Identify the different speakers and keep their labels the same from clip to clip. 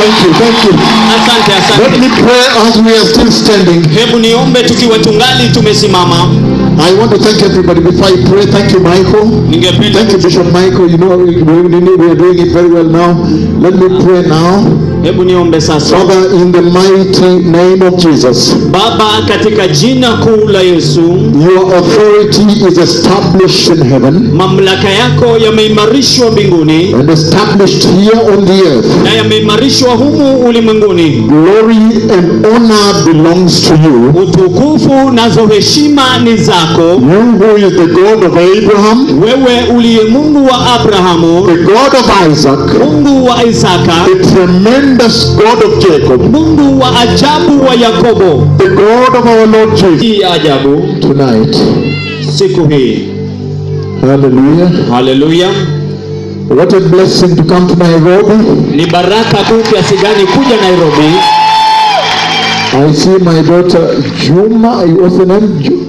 Speaker 1: Thank you, thank you.
Speaker 2: asante
Speaker 1: Let me
Speaker 2: asante
Speaker 1: pray as we are still standing.
Speaker 2: hebu niombe tukiwa tungali tumesimama
Speaker 1: I want to thank everybody before I pray. Thank you, Michael.
Speaker 2: ningependa
Speaker 1: Thank you, Bishop Michael. You know, we, we, we are doing it very well now. Let me pray now.
Speaker 2: hebu niombe sasa
Speaker 1: Father, in the mighty name of Jesus,
Speaker 2: baba katika jina kuu la yesu
Speaker 1: your authority is established in heaven
Speaker 2: mamlaka yako yameimarishwa mbinguni
Speaker 1: and established here on the earth.
Speaker 2: na yameimarishwa humu ulimwenguni
Speaker 1: Glory and honor belongs to you.
Speaker 2: utukufu nazo heshima ni zako
Speaker 1: You who is the God of Abraham,
Speaker 2: wewe uliye mungu wa abrahamu
Speaker 1: the God of Isaac,
Speaker 2: mungu wa isaka
Speaker 1: the tremendous God of Jacob,
Speaker 2: mungu wa ajabu wa yakobo
Speaker 1: the God of our Lord Jesus.
Speaker 2: hii ya ajabu
Speaker 1: Tonight,
Speaker 2: siku hii
Speaker 1: hallelujah.
Speaker 2: haleluya
Speaker 1: What a blessing to come to Nairobi.
Speaker 2: ni baraka kuu kiasi gani kuja nairobi
Speaker 1: I see my daughter Juma. What's the name? Ju-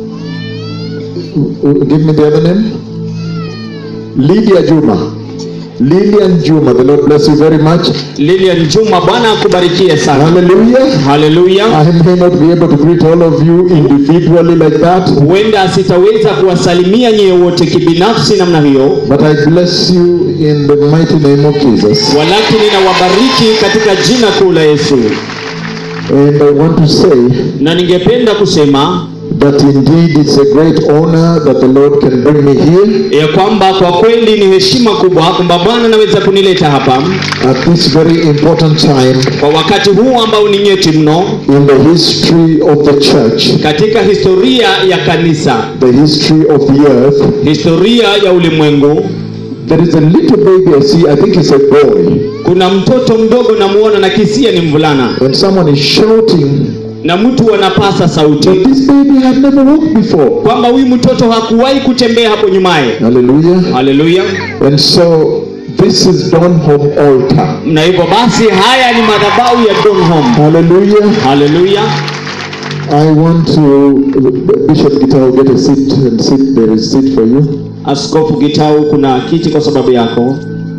Speaker 1: Give me the other name. Lydia Juma. Lillian Juma. The Lord bless you very much.
Speaker 2: lilian juma bwana akubarikie sana
Speaker 1: Hallelujah.
Speaker 2: haleluya
Speaker 1: I may not be able to greet all of you individually like that,
Speaker 2: huenda sitaweza kuwasalimia nyie wote kibinafsi namna hiyo
Speaker 1: but I bless you in the mighty name of Jesus.
Speaker 2: walakini nawabariki katika jina kuu la yesu
Speaker 1: And I want to say
Speaker 2: na ningependa kusema
Speaker 1: that indeed it's a great honor that the Lord can bring me here
Speaker 2: ya kwamba kwa kweli ni heshima kubwa kwamba bwana anaweza kunileta hapa
Speaker 1: at this very important time
Speaker 2: kwa wakati huu ambao ni nyeti mno
Speaker 1: in the history of the church,
Speaker 2: katika historia ya kanisa
Speaker 1: the history of the earth.
Speaker 2: historia ya ulimwengu
Speaker 1: There is a little baby I see, I think it's a boy,
Speaker 2: kuna mtoto mdogo namuona na kisia ni mvulana
Speaker 1: and someone is shouting
Speaker 2: na mtu anapasa sauti
Speaker 1: that this baby had never walked before.
Speaker 2: kwamba huyu mtoto hakuwahi kutembea hapo nyumaye
Speaker 1: Hallelujah.
Speaker 2: haleluya
Speaker 1: And so this is Donholm altar.
Speaker 2: na hivyo basi haya ni madhabahu ya donholm
Speaker 1: Hallelujah.
Speaker 2: haleluya
Speaker 1: I want to, Bishop Gitao, get a seat and sit. There is seat for you.
Speaker 2: askofu gitau kuna kiti kwa sababu yako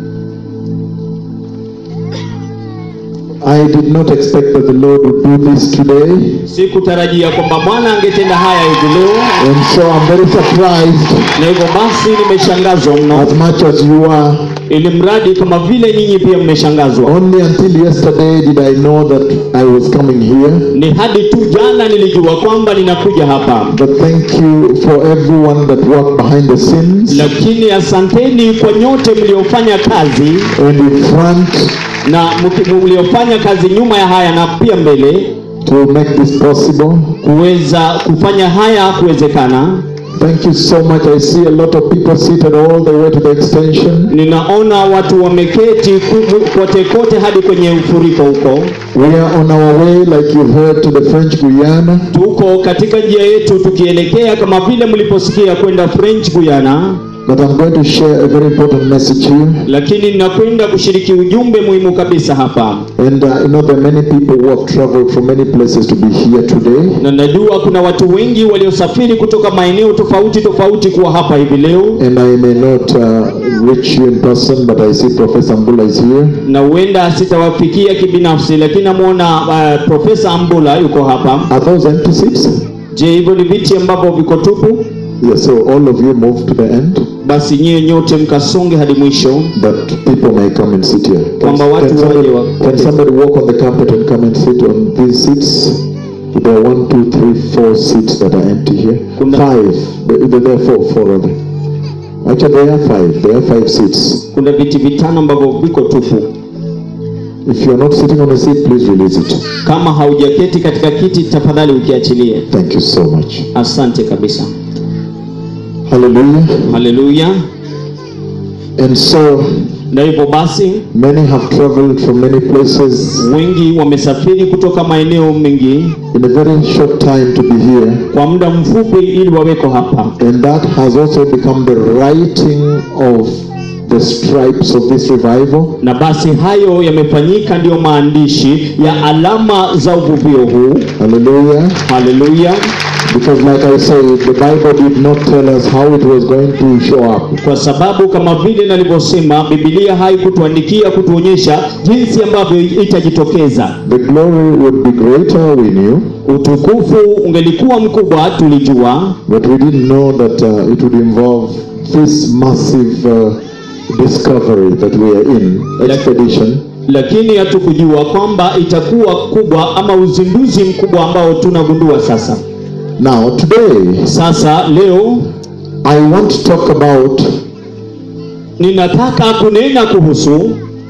Speaker 1: I did not expect that the Lord would do this today.
Speaker 2: sikutarajia kwamba bwana angetenda haya hivi leo
Speaker 1: And so I'm very surprised
Speaker 2: na hivyo basi nimeshangazwa mno
Speaker 1: as much as you are.
Speaker 2: ili mradi kama vile nyinyi pia mmeshangazwa
Speaker 1: Only until yesterday did I know that I was coming here.
Speaker 2: ni hadi tu jana nilijua kwamba ninakuja hapa
Speaker 1: But thank you for everyone that worked behind the scenes
Speaker 2: lakini asanteni kwa nyote mliofanya kazi
Speaker 1: and in front
Speaker 2: na mki- mliofanya kazi nyuma ya haya na pia mbele
Speaker 1: to make this possible.
Speaker 2: kuweza kufanya haya kuwezekana
Speaker 1: Thank you so much. I see a lot of people seated all the way to the extension.
Speaker 2: ninaona watu wameketi ku- kote kote hadi kwenye ufuriko huko
Speaker 1: We are on our way, like you heard, to the French Guyana.
Speaker 2: tuko katika njia yetu tukielekea kama vile mliposikia kwenda french guyana
Speaker 1: But I'm going to share a very important message here.
Speaker 2: lakini ninakwenda kushiriki ujumbe muhimu kabisa hapa
Speaker 1: And uh, you know, there are many people who have traveled from many places to be here today.
Speaker 2: na najua kuna watu wengi waliosafiri kutoka maeneo tofauti tofauti kuwa hapa hivi leo
Speaker 1: And I may not uh, reach you in person, but I see Professor Mbula is here.
Speaker 2: na huenda sitawafikia kibinafsi lakini namwona uh, profesa ambula yuko hapa
Speaker 1: Are those empty seats?
Speaker 2: je hivyo ni viti ambavyo viko tupu
Speaker 1: Yes, so all of you move to the end,
Speaker 2: basi nyie nyote mkasonge hadi mwisho
Speaker 1: that people may come and sit here. Can,
Speaker 2: Kwamba watu
Speaker 1: can somebody,
Speaker 2: waje wa-
Speaker 1: can somebody walk on the carpet and come and sit on these seats? There are one, two, three, four seats that are empty here.
Speaker 2: Kuna-
Speaker 1: Five. There there are four, four rather. Actually, there are five. There are five seats.
Speaker 2: kuna viti vitano ambavyo viko tupu
Speaker 1: If you are not sitting on a seat, please release it.
Speaker 2: kama haujaketi katika kiti tafadhali ukiachilie
Speaker 1: Thank you so much.
Speaker 2: asante kabisa
Speaker 1: Hallelujah.
Speaker 2: haleluya
Speaker 1: And so,
Speaker 2: na hivyo basi
Speaker 1: many have traveled from many places
Speaker 2: wengi wamesafiri kutoka maeneo mengi
Speaker 1: in a very short time to be here.
Speaker 2: kwa muda mfupi ili waweko hapa
Speaker 1: And that has also become the writing of the stripes of this revival.
Speaker 2: na basi hayo yamefanyika ndiyo maandishi ya alama za uvuvio huu
Speaker 1: Hallelujah.
Speaker 2: haleluya
Speaker 1: Because, like I said, the Bible did not tell us how it was going to show up.
Speaker 2: kwa sababu kama vile nalivyosema, Biblia haikutuandikia kutuonyesha jinsi ambavyo itajitokeza.
Speaker 1: The glory would be greater, we knew,
Speaker 2: Utukufu ungelikuwa mkubwa, tulijua,
Speaker 1: but we didn't know that uh, it would involve this massive uh, discovery that we are in, expedition.
Speaker 2: lakini hatukujua kwamba itakuwa kubwa ama uzinduzi mkubwa ambao tunagundua sasa.
Speaker 1: Now, today,
Speaker 2: Sasa leo
Speaker 1: I want to talk about
Speaker 2: ninataka kunena kuhusu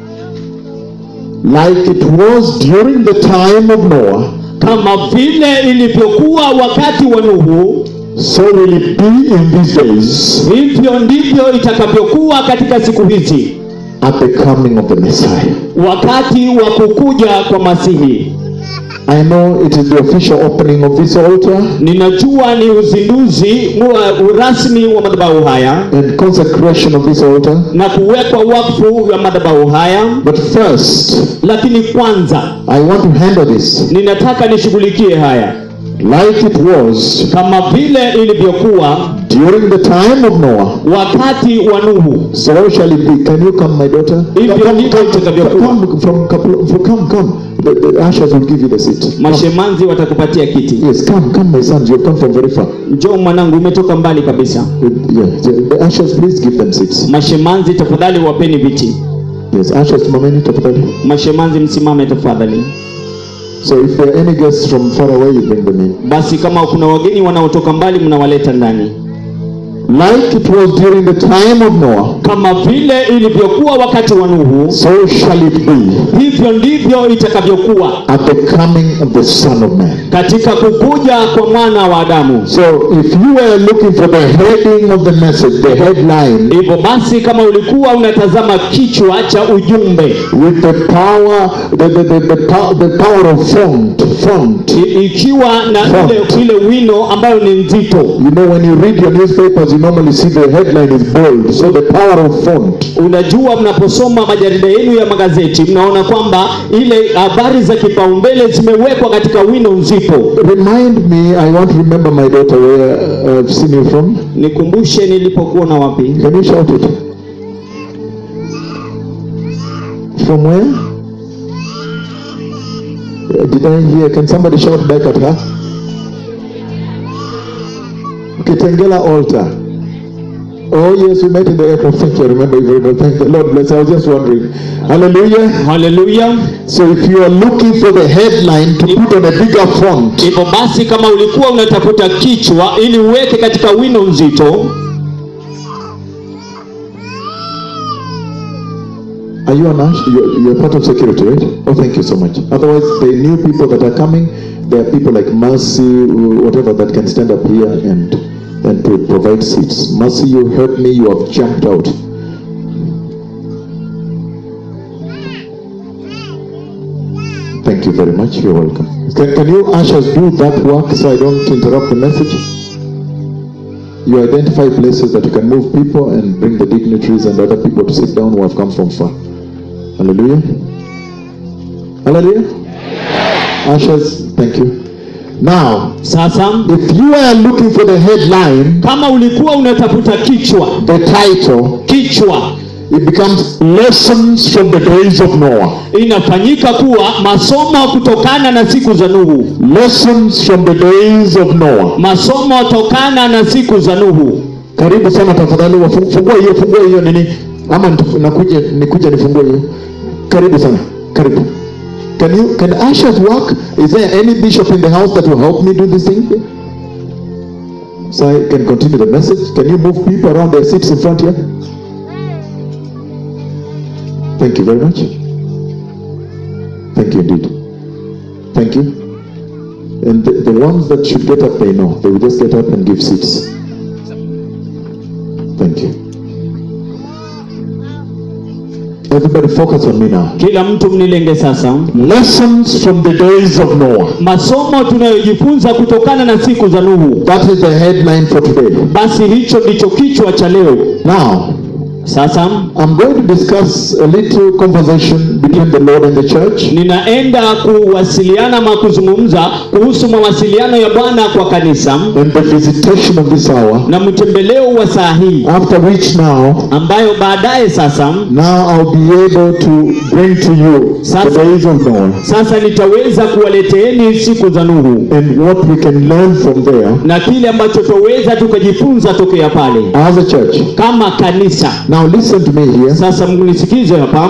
Speaker 1: like it was during the time of Noah,
Speaker 2: kama vile ilivyokuwa wakati wa Nuhu,
Speaker 1: so will it be in these days
Speaker 2: hivyo ndivyo itakavyokuwa katika siku hizi,
Speaker 1: at the coming of the Messiah.
Speaker 2: wakati wa kukuja kwa Masihi.
Speaker 1: I know it is the official opening of this altar
Speaker 2: Ninajua ni uzinduzi wa rasmi wa madhabahu haya
Speaker 1: and consecration of this altar,
Speaker 2: na kuwekwa wakfu wa madhabahu haya,
Speaker 1: but first,
Speaker 2: lakini kwanza
Speaker 1: I want to handle this
Speaker 2: ninataka nishughulikie haya
Speaker 1: like it was
Speaker 2: kama vile ilivyokuwa
Speaker 1: during the time of Noah.
Speaker 2: wakati wa Nuhu.
Speaker 1: So shall it be. Can you come, my daughter?
Speaker 2: Hivyo
Speaker 1: Come,
Speaker 2: ndivyo
Speaker 1: come,
Speaker 2: itakavyokuwa.
Speaker 1: come from couple. from- Come, come. The, the ushers will give you the seat. Come.
Speaker 2: Mashemanzi watakupatia kiti.
Speaker 1: Yes, come, come, my sons. You've come from very far.
Speaker 2: Njoo mwanangu, umetoka mbali kabisa.
Speaker 1: Uh, Yeah, the, the ushers, please give them seats.
Speaker 2: Mashemanzi tafadhali wapeni viti.
Speaker 1: Yes, ushers, mameni tafadhali.
Speaker 2: Mashemanzi msimame tafadhali.
Speaker 1: So if there are any guests from far away, you bring them in.
Speaker 2: Basi kama kuna wageni wanaotoka mbali, mnawaleta ndani,
Speaker 1: Like it was during the time of Noah,
Speaker 2: kama vile ilivyokuwa wakati wa Nuhu,
Speaker 1: so shall it be
Speaker 2: hivyo ndivyo itakavyokuwa
Speaker 1: at the coming of the Son of Man.
Speaker 2: katika kukuja kwa mwana wa Adamu.
Speaker 1: So if you were looking for the heading of the message, the headline,
Speaker 2: Hivyo basi, kama ulikuwa unatazama kichwa cha ujumbe
Speaker 1: with the power, the, the, the, the, pow- the power of font, font.
Speaker 2: i- ikiwa na
Speaker 1: Font.
Speaker 2: ile, ile wino ambayo ni nzito,
Speaker 1: You know, when you read your newspapers, you normally see the headline is bold. So the power of font.
Speaker 2: unajua mnaposoma majarida yenu ya magazeti mnaona kwamba ile habari za kipaumbele zimewekwa katika wino nzito.
Speaker 1: Remind me, I want to remember my daughter where uh, I've seen you from.
Speaker 2: Nikumbushe nilipokuwa na wapi?
Speaker 1: Can you shout it? From where? Uh, Did I hear? Can somebody shout back at her? Kitengela altar. Oh yes, we met in the airport. Thank you. I remember you very well. Thank you. Lord bless. I was just wondering. Hallelujah.
Speaker 2: Haleluya!
Speaker 1: So if you are looking for the headline to put on a bigger font,
Speaker 2: Hivyo basi, kama ulikuwa unatafuta kichwa ili uweke katika wino nzito,
Speaker 1: Are you an ush? You're, you're part of security, right? Oh, thank you so much. Otherwise, the new people that are coming, there are people like Mercy, whatever, that can stand up here and and to provide seats. Mercy, you heard me. You have jumped out. Thank you very much. You're welcome. Can, can you ushers do that work so I don't interrupt the message? You identify places that you can move people and bring the dignitaries and other people to sit down who have come from far. Hallelujah. Hallelujah. Ushers, thank you. Now,
Speaker 2: sasa
Speaker 1: if you are looking for the headline,
Speaker 2: kama ulikuwa unatafuta kichwa
Speaker 1: the title,
Speaker 2: kichwa
Speaker 1: it becomes Lessons from the Days of Noah.
Speaker 2: inafanyika kuwa masomo kutokana na siku za Nuhu,
Speaker 1: Lessons from the Days of Noah.
Speaker 2: masomo tokana na siku za Nuhu.
Speaker 1: Karibu sana tafadhali, wafu- fungua hiyo, fungua hiyo nini, ama nitaf- nakuja nikuja nifungue hiyo. Karibu sana, karibu. Can you can ushers work? Is there any bishop in the house that will help me do this thing? So I can continue the message. Can you move people around their seats in front here? Thank you very much. Thank you indeed. Thank you. And the, the ones that should get up, they know. They will just get up and give seats. Thank you. Everybody focus on me now.
Speaker 2: Kila mtu mnilenge sasa.
Speaker 1: Lessons from the days of Noah.
Speaker 2: Masomo tunayojifunza kutokana na siku za Nuhu.
Speaker 1: That is the headline for today.
Speaker 2: Basi hicho ndicho kichwa cha leo.
Speaker 1: Now,
Speaker 2: Sasa
Speaker 1: I'm going to discuss a little conversation between the Lord and the church.
Speaker 2: ninaenda kuwasiliana ama kuzungumza kuhusu mawasiliano ya Bwana kwa kanisa
Speaker 1: and the visitation of this hour,
Speaker 2: na mtembeleo wa saa hii
Speaker 1: after which now,
Speaker 2: ambayo baadaye sasa
Speaker 1: now I'll be able to bring to you the
Speaker 2: Sasa-
Speaker 1: days of Noah
Speaker 2: sasa nitaweza kuwaleteeni siku za Nuhu
Speaker 1: and what we can learn from there
Speaker 2: na kile ambacho twaweza tukajifunza tokea pale
Speaker 1: as a church.
Speaker 2: kama kanisa.
Speaker 1: Now listen to me here.
Speaker 2: Sasa mnisikize hapa.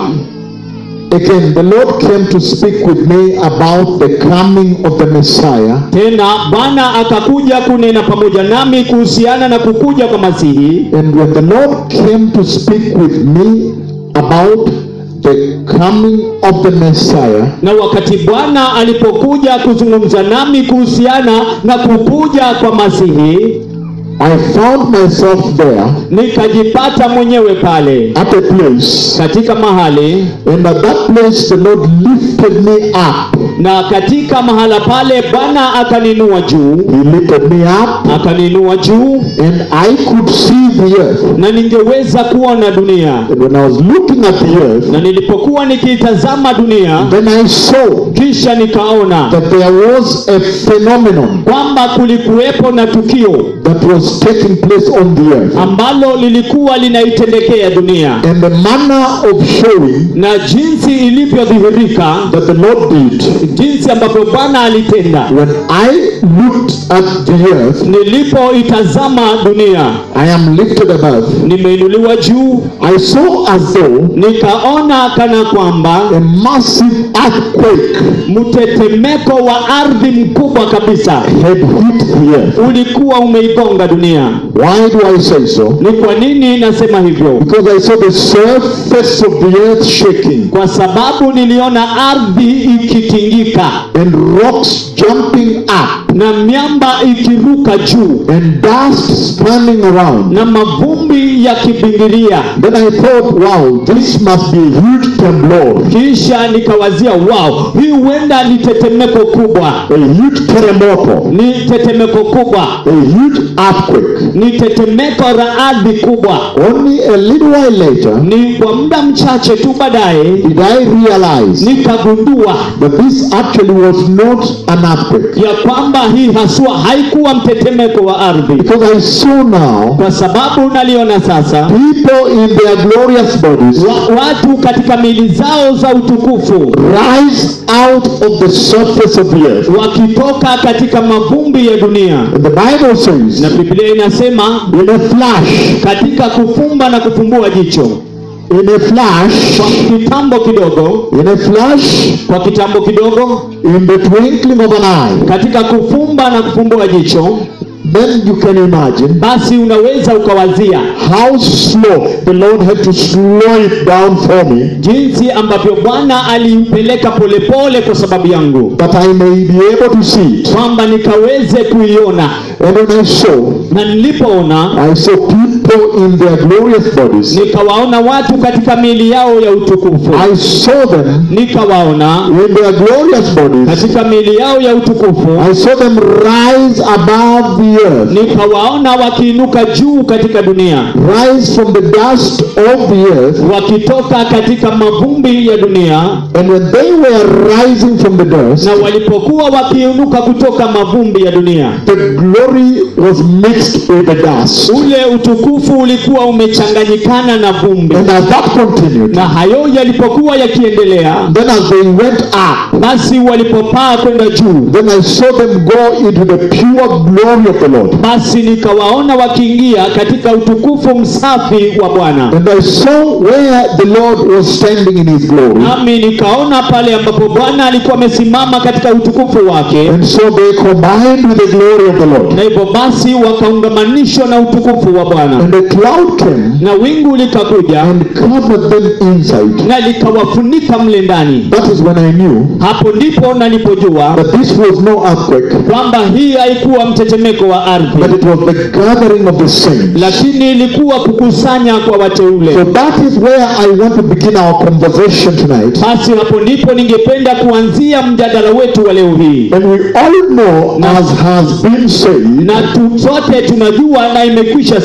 Speaker 1: Again, the Lord came to speak with me about the coming of the Messiah
Speaker 2: Tena Bwana akakuja kunena pamoja nami kuhusiana na kukuja kwa Masihi,
Speaker 1: And when the Lord came to speak with me about the coming of the Messiah,
Speaker 2: na wakati Bwana alipokuja kuzungumza nami kuhusiana na kukuja kwa Masihi,
Speaker 1: I found myself there
Speaker 2: nikajipata mwenyewe pale
Speaker 1: at a place,
Speaker 2: katika mahali
Speaker 1: and at that place the Lord lifted me up.
Speaker 2: na katika mahala pale Bwana akaninua juu,
Speaker 1: He lifted me up,
Speaker 2: akaninua juu
Speaker 1: and I could see the earth.
Speaker 2: na ningeweza kuona dunia,
Speaker 1: And when I was looking at the earth,
Speaker 2: na nilipokuwa nikitazama dunia,
Speaker 1: then I saw
Speaker 2: kisha nikaona
Speaker 1: that there was a phenomenon
Speaker 2: kwamba kulikuwepo na tukio
Speaker 1: that was taking place on the earth.
Speaker 2: ambalo lilikuwa linaitendekea dunia
Speaker 1: And the manner of showing
Speaker 2: na jinsi ilivyodhihirika,
Speaker 1: that the Lord did
Speaker 2: jinsi ambavyo Bwana alitenda.
Speaker 1: when I looked at the earth,
Speaker 2: Nilipoitazama dunia,
Speaker 1: I am lifted above.
Speaker 2: nimeinuliwa juu,
Speaker 1: I saw as though
Speaker 2: nikaona kana kwamba
Speaker 1: a massive earthquake
Speaker 2: mtetemeko wa ardhi mkubwa kabisa
Speaker 1: had hit the earth.
Speaker 2: ulikuwa umeigonga dunia.
Speaker 1: Why do I say so?
Speaker 2: Ni kwa nini nasema hivyo?
Speaker 1: Because I saw the surface of the earth shaking
Speaker 2: Kwa sababu niliona ardhi ikitingika
Speaker 1: and rocks jumping up
Speaker 2: na miamba ikiruka juu
Speaker 1: and dust spinning around.
Speaker 2: na mavumbi yakibingiria.
Speaker 1: Then I thought, wow, this must be a huge trembler,
Speaker 2: Kisha nikawazia, wow, hii huenda ni tetemeko kubwa,
Speaker 1: a huge terremoto,
Speaker 2: ni tetemeko kubwa,
Speaker 1: a huge earthquake.
Speaker 2: ni tetemeko la ardhi kubwa.
Speaker 1: Only a little while later
Speaker 2: Ni kwa muda mchache tu baadaye
Speaker 1: did I realize
Speaker 2: nikagundua
Speaker 1: that this actually was not an earthquake.
Speaker 2: ya kwamba hii haswa haikuwa mtetemeko wa ardhi,
Speaker 1: Because I saw now
Speaker 2: kwa sababu naliona sasa
Speaker 1: people in their glorious bodies
Speaker 2: wa, watu katika mili zao za utukufu
Speaker 1: rise out of the surface of the earth.
Speaker 2: wakitoka katika mavumbi ya dunia,
Speaker 1: And the Bible says,
Speaker 2: na Biblia inasema
Speaker 1: in a flash,
Speaker 2: katika kufumba na kufumbua jicho,
Speaker 1: in a flash,
Speaker 2: kwa kitambo kidogo,
Speaker 1: in a flash,
Speaker 2: kwa kitambo kidogo,
Speaker 1: in the twinkling of an eye,
Speaker 2: katika kufumba na kufumbua jicho,
Speaker 1: then you can imagine
Speaker 2: basi unaweza ukawazia
Speaker 1: how slow the Lord had to slow it down for me
Speaker 2: jinsi ambavyo Bwana alimpeleka polepole kwa sababu yangu,
Speaker 1: that I may be able to see it.
Speaker 2: kwamba nikaweze kuiona.
Speaker 1: And when I saw,
Speaker 2: Na nilipoona
Speaker 1: I saw people in their glorious bodies.
Speaker 2: nikawaona watu katika miili yao ya utukufu,
Speaker 1: I saw them
Speaker 2: nikawaona
Speaker 1: in their glorious bodies.
Speaker 2: katika miili yao ya utukufu,
Speaker 1: I saw them rise above the earth,
Speaker 2: nikawaona wakiinuka juu katika dunia,
Speaker 1: rise from the dust of the earth.
Speaker 2: wakitoka katika mavumbi ya dunia,
Speaker 1: And when they were rising from the dust,
Speaker 2: na walipokuwa wakiinuka kutoka mavumbi ya dunia,
Speaker 1: the glory was mixed with the dust.
Speaker 2: ule utukufu ulikuwa umechanganyikana na vumbi.
Speaker 1: And as that continued,
Speaker 2: Na hayo yalipokuwa yakiendelea,
Speaker 1: then as they went up,
Speaker 2: basi walipopaa kwenda juu,
Speaker 1: then I saw them go into the pure glory of the Lord.
Speaker 2: basi nikawaona wakiingia katika utukufu msafi wa Bwana.
Speaker 1: And I saw where the Lord was standing in his glory.
Speaker 2: Nami nikaona pale ambapo Bwana alikuwa amesimama katika utukufu wake,
Speaker 1: And so they combined with the glory of the Lord.
Speaker 2: na hivyo basi wakaungamanishwa na utukufu wa Bwana,
Speaker 1: And the cloud came
Speaker 2: na wingu likakuja
Speaker 1: and covered them inside.
Speaker 2: na likawafunika mle ndani.
Speaker 1: That is when I knew
Speaker 2: Hapo ndipo nalipojua
Speaker 1: that this was no earthquake,
Speaker 2: kwamba hii haikuwa mtetemeko wa
Speaker 1: but
Speaker 2: ardhi,
Speaker 1: it was the gathering of the saints.
Speaker 2: lakini ilikuwa kukusanya kwa wateule.
Speaker 1: So that is where I want to begin our conversation tonight.
Speaker 2: Basi hapo ndipo ningependa kuanzia mjadala wetu wa leo hii,
Speaker 1: And we all know, as has been said,
Speaker 2: na tu, sote tunajua na imekwisha semwa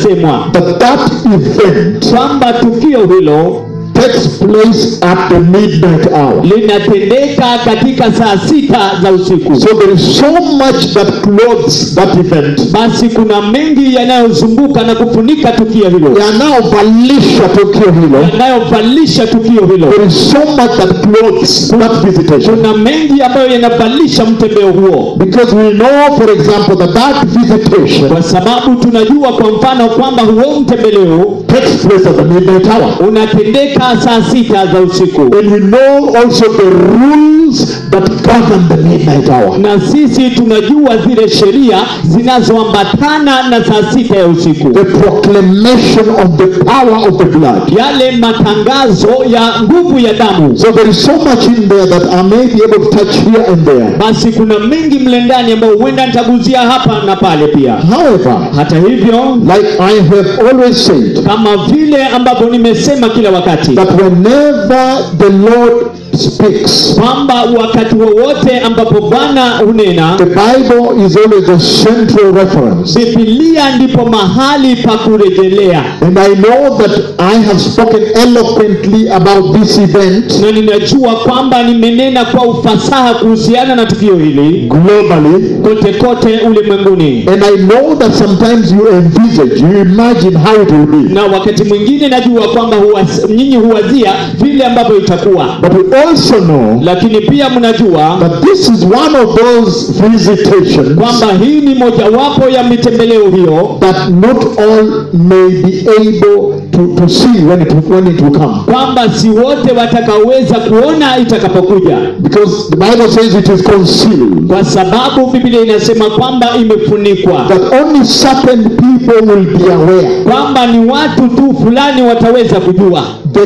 Speaker 1: that that event
Speaker 2: kwamba tukio hilo
Speaker 1: takes place at the midnight hour.
Speaker 2: linatendeka katika saa sita za usiku
Speaker 1: So there is so much that clothes that event.
Speaker 2: basi kuna mengi yanayozunguka na kufunika tukio hilo
Speaker 1: yanayovalisha tukio hilo
Speaker 2: yanayovalisha tukio hilo
Speaker 1: there is so much that clothes that visitation
Speaker 2: kuna mengi ambayo yanavalisha mtembeo huo
Speaker 1: because we know for example that that visitation
Speaker 2: kwa sababu tunajua kwa mfano kwamba huo mtembeleo
Speaker 1: takes place at the midnight hour
Speaker 2: unatendeka saa sita za usiku
Speaker 1: and we know also the rules that govern the midnight hour
Speaker 2: na sisi tunajua zile sheria zinazoambatana na saa sita ya usiku
Speaker 1: the proclamation of the power of the blood
Speaker 2: yale matangazo ya nguvu ya damu
Speaker 1: so there is so much in there that I may be able to touch here and there
Speaker 2: basi kuna mengi mle ndani ambayo huenda nitaguzia hapa na pale pia
Speaker 1: however
Speaker 2: hata hivyo
Speaker 1: like I have always said
Speaker 2: kama vile ambavyo nimesema kila wakati
Speaker 1: that whenever the Lord speaks
Speaker 2: kwamba wakati wowote ambapo bwana hunena
Speaker 1: The Bible is always a central reference.
Speaker 2: bibilia ndipo mahali pa kurejelea
Speaker 1: And I know that I have spoken eloquently about this event
Speaker 2: na ninajua kwamba nimenena kwa ufasaha kuhusiana na tukio hili
Speaker 1: globally.
Speaker 2: kote kote ulimwenguni
Speaker 1: And I know that sometimes you envisage, you imagine how it will be.
Speaker 2: na wakati mwingine najua kwamba huwas, nyinyi huwazia vile ambavyo itakuwa
Speaker 1: But we also know
Speaker 2: lakini pia mnajua
Speaker 1: that this is one of those visitations
Speaker 2: kwamba hii ni mojawapo ya mitembeleo hiyo
Speaker 1: that not all may be able to, to see when it, when it will come.
Speaker 2: kwamba si wote watakaoweza kuona itakapokuja
Speaker 1: Because the Bible says it is concealed.
Speaker 2: kwa sababu biblia inasema kwamba imefunikwa
Speaker 1: That only certain people will be aware.
Speaker 2: kwamba ni watu tu fulani wataweza kujua
Speaker 1: The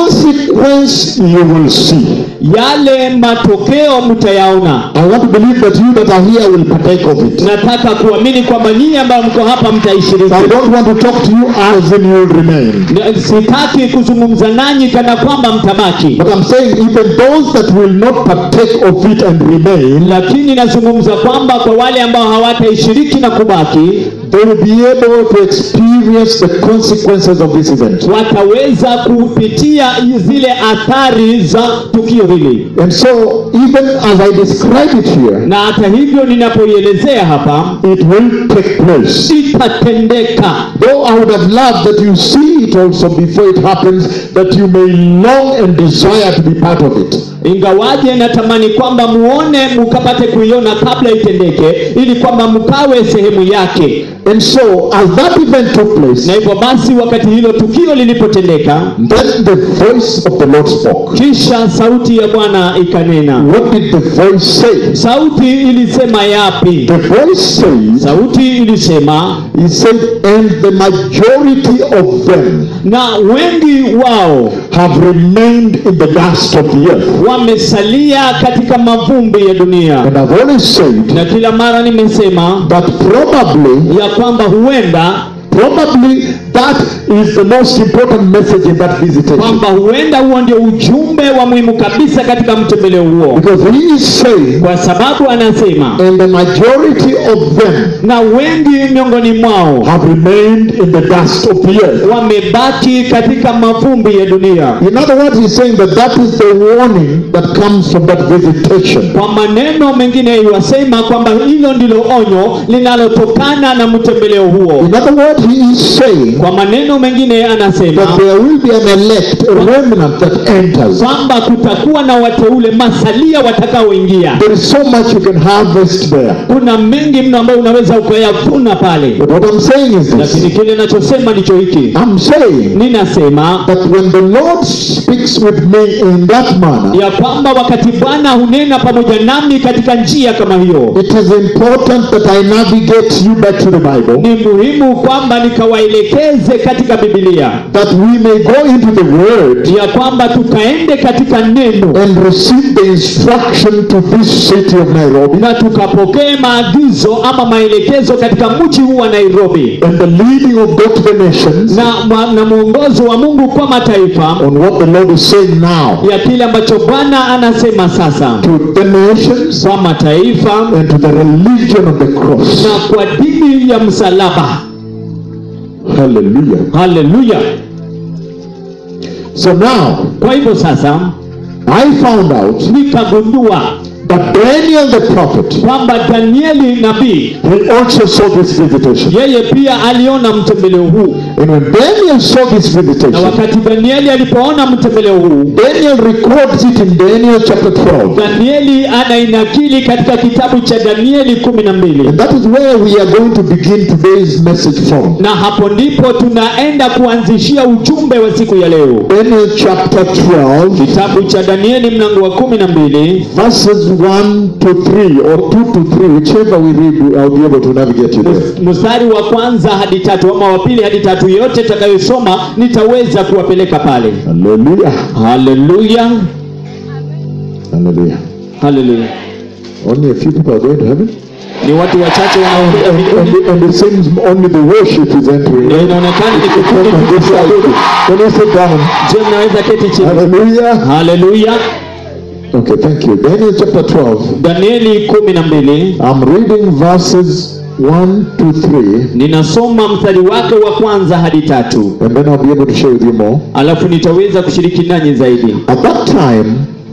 Speaker 1: consequence you will see.
Speaker 2: yale matokeo mtayaona
Speaker 1: I want to believe that you that are here will partake of it.
Speaker 2: nataka kuamini kwamba nyinyi ambayo mko hapa mtaishiriki
Speaker 1: I don't want to talk to you as in you'll remain.
Speaker 2: Na- sitaki kuzungumza nanyi kana kwamba mtabaki
Speaker 1: But I'm saying even those that will not partake of it and remain,
Speaker 2: lakini nazungumza kwamba kwa wale ambao hawataishiriki na kubaki
Speaker 1: they will be able to experience the consequences of this event.
Speaker 2: wataweza kupitia zile athari za tukio hili
Speaker 1: And so, even as I describe it here,
Speaker 2: na hata hivyo ninapoielezea hapa
Speaker 1: it will take place.
Speaker 2: itatendeka
Speaker 1: Though I would have loved that you see it also before it happens, that you may long and desire to be part of it.
Speaker 2: ingawaje natamani kwamba muone mukapate kuiona kabla itendeke ili kwamba mkawe sehemu yake
Speaker 1: And so, as that event took place,
Speaker 2: na hivyo basi wakati hilo tukio lilipotendeka
Speaker 1: then the voice of the Lord spoke.
Speaker 2: kisha sauti ya bwana ikanena
Speaker 1: What did the voice say?
Speaker 2: sauti ilisema yapi
Speaker 1: The voice says,
Speaker 2: sauti ilisema
Speaker 1: He said, and the majority of them
Speaker 2: na wengi wao
Speaker 1: have remained in the dust of the earth.
Speaker 2: wamesalia katika mavumbi ya dunia
Speaker 1: And I've always said
Speaker 2: na kila mara nimesema
Speaker 1: that probably,
Speaker 2: ya kwamba huenda
Speaker 1: probably that is the most important message in that visitation.
Speaker 2: kwamba huenda huo ndio ujumbe wa muhimu kabisa katika mtembeleo huo
Speaker 1: Because he is saying,
Speaker 2: kwa sababu anasema
Speaker 1: and the majority of them
Speaker 2: na wengi miongoni mwao
Speaker 1: have remained in the dust of the earth.
Speaker 2: wamebaki katika mavumbi ya dunia
Speaker 1: In other words, he's saying that that is the warning that comes from that visitation.
Speaker 2: kwa maneno mengine iwasema kwamba hilo ndilo onyo linalotokana na mtembeleo huo
Speaker 1: In other words, he is saying
Speaker 2: kwa maneno mengine anasema
Speaker 1: that there will be an elect, a remnant that enters.
Speaker 2: kwamba kutakuwa na wateule masalia watakaoingia
Speaker 1: There is so much you can harvest there.
Speaker 2: kuna mengi mno ambayo unaweza ukayavuna pale
Speaker 1: But what I'm saying is
Speaker 2: lakini
Speaker 1: this
Speaker 2: kile nachosema ndicho hiki
Speaker 1: I'm saying
Speaker 2: ninasema
Speaker 1: that when the Lord speaks with me in that manner,
Speaker 2: ya kwamba wakati bwana hunena pamoja nami katika njia kama hiyo
Speaker 1: it is important that I navigate you back to the Bible,
Speaker 2: ni muhimu kwamba nikawaelekeze katika bibilia
Speaker 1: that we may go into the Word
Speaker 2: ya kwamba tukaende katika neno
Speaker 1: and receive the instruction to this city of Nairobi
Speaker 2: na tukapokee maagizo ama maelekezo katika mji huu wa nairobi
Speaker 1: and the leading of God to the nations
Speaker 2: na, ma- na mwongozo wa mungu kwa mataifa
Speaker 1: on what the Lord is saying now
Speaker 2: ya kile ambacho bwana anasema sasa
Speaker 1: to the nations
Speaker 2: kwa mataifa
Speaker 1: and to the religion of the cross.
Speaker 2: na kwa dini ya msalaba
Speaker 1: Hallelujah.
Speaker 2: haleluya
Speaker 1: So now,
Speaker 2: kwa hivyo sasa
Speaker 1: I found out
Speaker 2: nikagundua
Speaker 1: that Daniel the prophet,
Speaker 2: kwamba danieli nabii
Speaker 1: he also saw this visitation.
Speaker 2: yeye pia aliona mtembeleo huu
Speaker 1: And when Daniel saw this
Speaker 2: na
Speaker 1: visitation,
Speaker 2: wakati danieli alipoona mtembeleo huu
Speaker 1: Daniel records it in Daniel chapter 12.
Speaker 2: danieli anainakili katika kitabu cha danieli kumi na mbili
Speaker 1: And that is where we are going to begin today's message from.
Speaker 2: na hapo ndipo tunaenda kuanzishia ujumbe wa siku ya leo
Speaker 1: Daniel chapter 12,
Speaker 2: kitabu cha danieli mlango wa kumi na mbili
Speaker 1: verses 1 to 3, or 2 to 3, whichever we read, I'll be able to navigate you there.
Speaker 2: mstari wa kwanza hadi tatu ama wa pili hadi tatu yote takayosoma nitaweza kuwapeleka pale
Speaker 1: Hallelujah.
Speaker 2: haleluya
Speaker 1: Hallelujah.
Speaker 2: haleluya
Speaker 1: Only a few people are going to heaven.
Speaker 2: ni watu wachache
Speaker 1: And,
Speaker 2: wanaokuja
Speaker 1: and,
Speaker 2: mbinguni
Speaker 1: and it seems only the worship is entering.
Speaker 2: na inaonekana ni kikundi
Speaker 1: Come on, this side. Can you sit down?
Speaker 2: je mnaweza keti chini
Speaker 1: Hallelujah.
Speaker 2: haleluya
Speaker 1: Okay, thank you. Daniel chapter 12.
Speaker 2: danieli kumi na mbili
Speaker 1: I'm reading verses 1 to 3,
Speaker 2: ninasoma mstari wake wa kwanza hadi tatu
Speaker 1: and then I'll be able to share with you more.
Speaker 2: alafu nitaweza kushiriki nanyi zaidi
Speaker 1: At that time,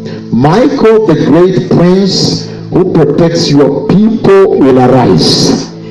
Speaker 1: Michael, the great prince who protects your people, will arise.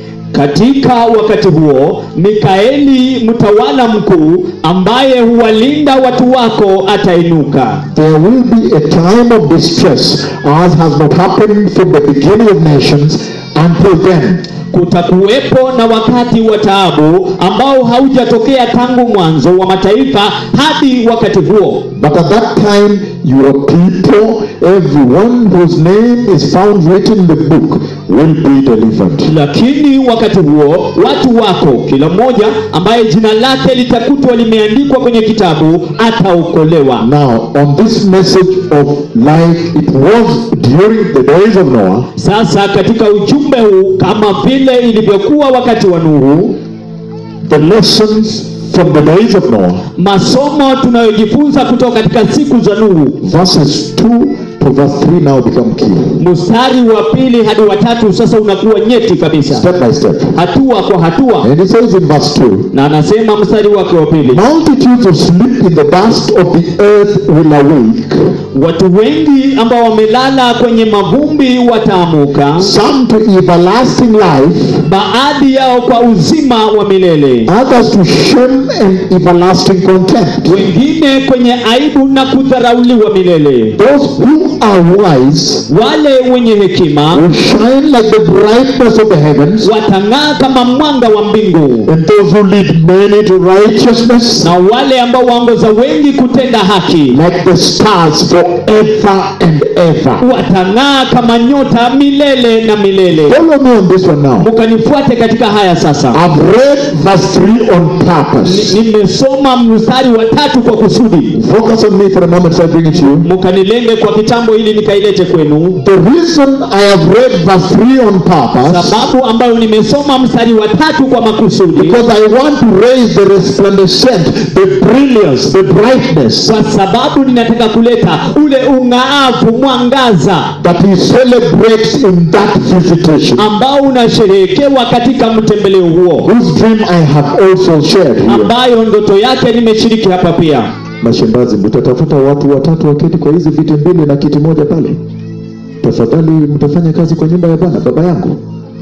Speaker 2: katika wakati huo mikaeli mtawala mkuu ambaye huwalinda watu wako atainuka
Speaker 1: There will be a time of distress, as has not happened from the beginning of nations until then.
Speaker 2: kutakuwepo na wakati wa taabu ambao haujatokea tangu mwanzo wa mataifa hadi wakati huo
Speaker 1: But at that time, your people, everyone whose name is found written in the book, will be delivered.
Speaker 2: lakini wakati huo watu wako kila mmoja ambaye jina lake litakutwa limeandikwa kwenye kitabu ataokolewa
Speaker 1: Now, on this message of life, it was during the days of Noah,
Speaker 2: sasa katika ujumbe huu kama vile ilivyokuwa wakati wa nuhu
Speaker 1: the lessons from the days of Noah,
Speaker 2: masomo tunayojifunza kutoka katika siku za nuhu
Speaker 1: verses 2 to verse 3 now become key.
Speaker 2: mstari wa pili hadi watatu sasa unakuwa nyeti kabisa
Speaker 1: Step by step.
Speaker 2: hatua kwa hatua
Speaker 1: And it says in verse 2,
Speaker 2: na anasema mstari wake wa pili
Speaker 1: Multitudes of sleep in the dust of the earth will awake,
Speaker 2: watu wengi ambao wamelala kwenye mavumbi wataamuka
Speaker 1: some to everlasting life,
Speaker 2: baadhi yao kwa uzima wa milele
Speaker 1: others to shame and everlasting contempt.
Speaker 2: wengine kwenye aibu na kudharauliwa milele
Speaker 1: Those who are wise
Speaker 2: wale wenye hekima
Speaker 1: will shine like the brightness of the heavens,
Speaker 2: watang'aa kama mwanga wa mbingu
Speaker 1: and those who lead many to righteousness
Speaker 2: na wale ambao waongoza wengi kutenda haki
Speaker 1: like the stars forever and ever.
Speaker 2: watang'aa kama nyota milele na milele
Speaker 1: Follow me on this one now.
Speaker 2: mukanifuate katika haya sasa
Speaker 1: I've read verse 3 on purpose.
Speaker 2: Ni- nimesoma mstari wa tatu kwa kusudi
Speaker 1: Focus on me for a moment so I bring it to you.
Speaker 2: mukanilenge kwa kitambo ili nikailete kwenu
Speaker 1: The reason I have read verse 3 on purpose
Speaker 2: sababu ambayo nimesoma mstari wa tatu kwa makusudi
Speaker 1: because I want to raise the resplendent, the brilliance, the brightness
Speaker 2: kwa sababu ninataka kuleta ule ung'aavu mwangaza
Speaker 1: that he celebrates in that visitation,
Speaker 2: ambao unasherehekewa katika mtembeleo huo
Speaker 1: whose dream I have also shared here.
Speaker 2: ambayo ndoto yake nimeshiriki hapa pia
Speaker 1: Mashambazi, mtatafuta watu watatu waketi kwa hizi viti mbili na kiti moja pale. Tafadhali mtafanya kazi kwa nyumba ya Bwana baba yangu.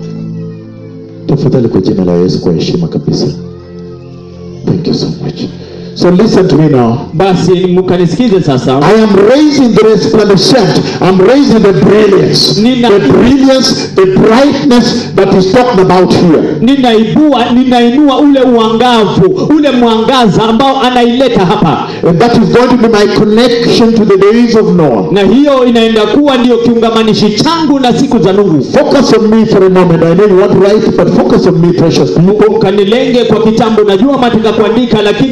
Speaker 1: Tafadhali kwa jina la Yesu, kwa heshima kabisa. Thank you so much. So listen to me now.
Speaker 2: basi mkanisikize sasa
Speaker 1: I am raising the resplendent. I'm raising the brilliance.
Speaker 2: Nina-
Speaker 1: The brilliance, the brightness that is talked about here.
Speaker 2: ninaibua ninainua ule uangavu ule mwangaza ambao anaileta hapa
Speaker 1: And that is going to be my connection to the days of Noah.
Speaker 2: na hiyo inaenda kuwa ndiyo kiungamanishi changu na siku za nuhu
Speaker 1: Focus on me for a moment. I know you want to write, but focus on me, precious people.
Speaker 2: mkanilenge kwa kitambo najua mataka kuandika lakini mkanilenge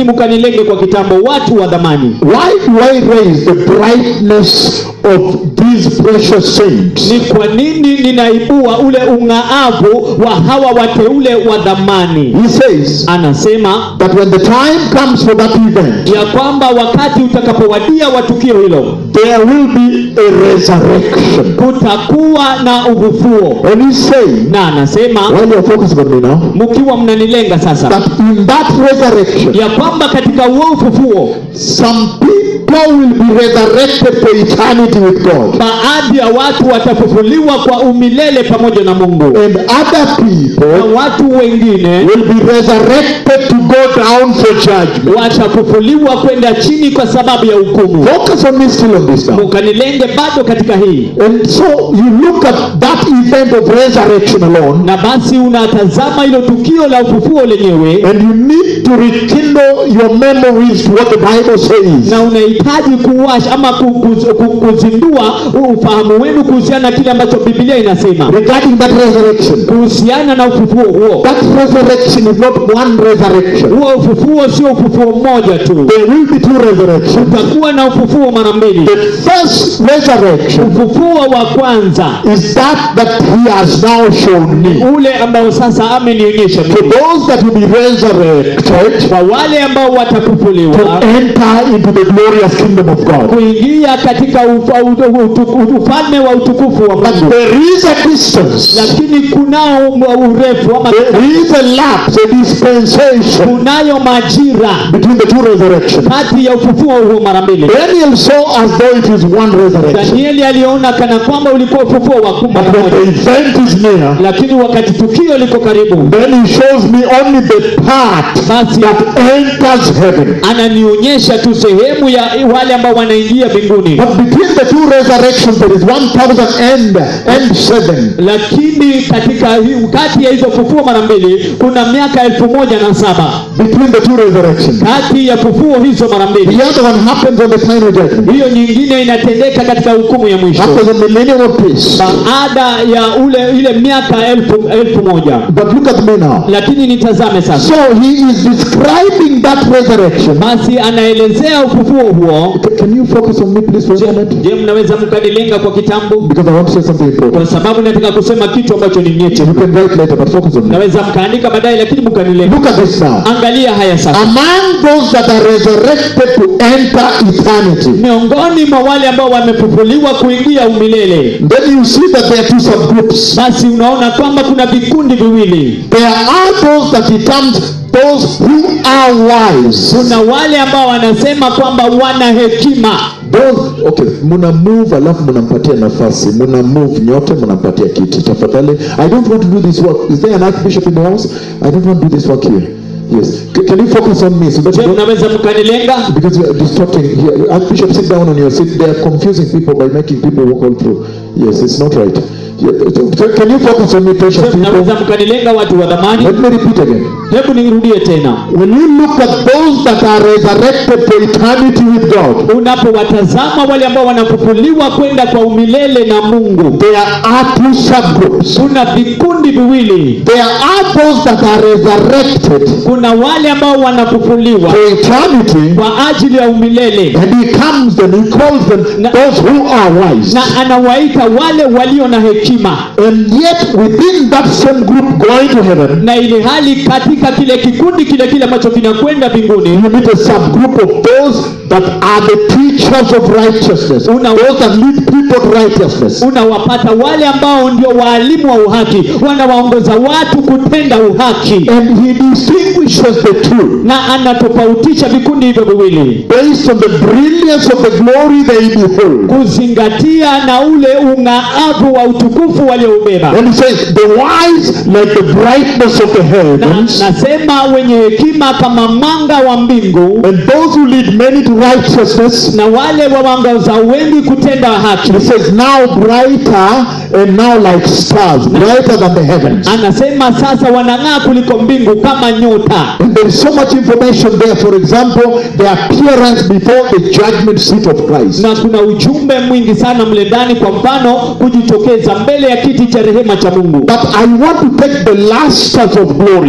Speaker 2: mkanilenge kwa kitambo watu wa dhamani
Speaker 1: Why do I raise the brightness of these precious saints?
Speaker 2: ni kwa nini ninaibua ule ung'aavu wa hawa wateule wa dhamani
Speaker 1: He says
Speaker 2: anasema
Speaker 1: that when the time comes for that event,
Speaker 2: ya kwamba wakati utakapowadia wa tukio hilo
Speaker 1: there will be a resurrection.
Speaker 2: kutakuwa na ufufuo
Speaker 1: And he's saying,
Speaker 2: na anasema
Speaker 1: while you're focusing on me now,
Speaker 2: mkiwa mnanilenga sasa
Speaker 1: that in that resurrection,
Speaker 2: ya kwamba katika huo ufufuo
Speaker 1: some people will be resurrected for eternity with God.
Speaker 2: baadhi ya watu watafufuliwa kwa umilele pamoja na mungu
Speaker 1: And other
Speaker 2: na
Speaker 1: people
Speaker 2: watu wengine
Speaker 1: will be resurrected to go down for judgment.
Speaker 2: watafufuliwa kwenda chini kwa sababu ya hukumu
Speaker 1: Focus on me still on this now.
Speaker 2: mukanilenge bado katika hii
Speaker 1: And so you look at that event of resurrection alone,
Speaker 2: na basi unatazama hilo tukio la ufufuo lenyewe
Speaker 1: and you need to rekindle your memories to what the Bible says.
Speaker 2: na unahitaji kuwasha ama ku- ku- ku- kuzindua ufahamu wenu kuhusiana na kile ambacho biblia inasema
Speaker 1: Regarding that resurrection,
Speaker 2: kuhusiana na ufufuo huo
Speaker 1: that resurrection is not one resurrection.
Speaker 2: huo ufufuo sio ufufuo mmoja tu
Speaker 1: There will be two resurrections.
Speaker 2: utakuwa na ufufuo mara mbili
Speaker 1: The first resurrection
Speaker 2: ufufuo wa kwanza
Speaker 1: is that that He has now shown me.
Speaker 2: ule ambao sasa amenionyesha
Speaker 1: For
Speaker 2: mimi.
Speaker 1: those that will be resurrected
Speaker 2: kwa wale ambao
Speaker 1: to
Speaker 2: watafufuliwa
Speaker 1: enter into the glorious kingdom of God.
Speaker 2: kuingia katika ufa- utu- utu- ufalme wa utukufu wa
Speaker 1: But
Speaker 2: mungu
Speaker 1: there is a distance.
Speaker 2: lakini kunao urefu ama
Speaker 1: There is a lapse, a dispensation
Speaker 2: kunayo majira
Speaker 1: between the two resurrections.
Speaker 2: kati ya ufufuo huo mara mbili
Speaker 1: Daniel saw as though it is one resurrection.
Speaker 2: danieli aliona kana kwamba ulikuwa ufufuo wa
Speaker 1: But
Speaker 2: mara
Speaker 1: when the
Speaker 2: moja
Speaker 1: event is near,
Speaker 2: lakini wakati tukio liko karibu
Speaker 1: then he shows me only the part
Speaker 2: basi
Speaker 1: that enters heaven.
Speaker 2: ananionyesha tu sehemu ya wale ambao wanaingia mbinguni
Speaker 1: But between the two resurrections, there is 1,000 and, and seven.
Speaker 2: lakini katika hi- kati ya hizo fufuo mara mbili kuna miaka elfu moja na saba
Speaker 1: Between the two resurrections.
Speaker 2: kati ya fufuo hizo mara mbili
Speaker 1: The other one happens on the final judgment.
Speaker 2: hiyo nyingine inatendeka katika hukumu ya mwisho
Speaker 1: After the millennium of peace.
Speaker 2: baada ya ule ile miaka elfu, elfu moja
Speaker 1: But look at me now.
Speaker 2: lakini nitazame sasa
Speaker 1: So he is describing that resurrection.
Speaker 2: basi anaelezea ufufuo huo
Speaker 1: C- Can you focus on me, please, for a moment?
Speaker 2: je mnaweza mkanilenga kwa kitambo
Speaker 1: Because I want to say something important.
Speaker 2: kwa sababu nataka kusema kitu ambacho ni nyeti
Speaker 1: You can write later, but focus on me.
Speaker 2: naweza mkaandika baadaye lakini mkanilenga
Speaker 1: Look at this now.
Speaker 2: angalia haya sasa
Speaker 1: Among those that are resurrected to enter eternity,
Speaker 2: miongoni mwa wale ambao wamefufuliwa kuingia umilele
Speaker 1: then you see that there are two subgroups.
Speaker 2: basi unaona kwamba kuna vikundi viwili
Speaker 1: There are those that he terms those who are wise.
Speaker 2: kuna wale ambao wanasema kwamba wana hekima
Speaker 1: Those, okay, muna move alafu munampatia nafasi muna move nyote munampatia kiti tafadhali i don't want to do this work is there an archbishop in the house i don't want to do this work here yes C- can you focus on me so that
Speaker 2: je
Speaker 1: you don't
Speaker 2: mnaweza mkanilenga
Speaker 1: because you are distorting here archbishop sit down on your seat they are confusing people by making people walk all through yes it's not right yeah, so- so can you focus on me precious
Speaker 2: Je,
Speaker 1: people
Speaker 2: mnaweza mkanilenga watu wa dhamani
Speaker 1: let me repeat again
Speaker 2: hebu nirudie tena
Speaker 1: when you look at those that are resurrected for eternity with god
Speaker 2: unapowatazama wale ambao wanafufuliwa kwenda kwa umilele na mungu
Speaker 1: there are two subgroups
Speaker 2: kuna vikundi viwili
Speaker 1: There are those that are resurrected
Speaker 2: kuna wale ambao wanafufuliwa
Speaker 1: for eternity,
Speaker 2: kwa ajili ya umilele
Speaker 1: and he comes and he calls them
Speaker 2: Na-
Speaker 1: those who are wise.
Speaker 2: na anawaita wale walio na hekima
Speaker 1: And yet, within that same group going to heaven,
Speaker 2: na ili hali katika kile kikundi kile kile ambacho kinakwenda mbinguni
Speaker 1: you meet a subgroup of those that are the teachers of righteousness,
Speaker 2: Una-
Speaker 1: those that lead people to righteousness.
Speaker 2: unawapata wale ambao ndio waalimu wa uhaki wanawaongoza watu kutenda uhaki
Speaker 1: And he distinguishes the two
Speaker 2: na anatofautisha vikundi hivyo viwili
Speaker 1: based on the brilliance of the glory they behold.
Speaker 2: kuzingatia na ule ung'aavu wa utukufu walioubeba
Speaker 1: And he says, the wise like the brightness of the
Speaker 2: na,
Speaker 1: heavens,
Speaker 2: nasema wenye hekima kama mwanga wa mbingu
Speaker 1: and those who lead many to righteousness
Speaker 2: na wale wawangoza wengi kutenda haki
Speaker 1: He says, now brighter and now like stars, brighter than the heavens.
Speaker 2: anasema sasa wanang'aa kuliko mbingu kama nyota
Speaker 1: And there is so much information there. For example, the appearance before the judgment seat of Christ.
Speaker 2: na kuna ujumbe mwingi sana mle ndani kwa mfano kujitokeza mbele ya kiti cha rehema cha mungu
Speaker 1: But I want to take the lasters of glory, the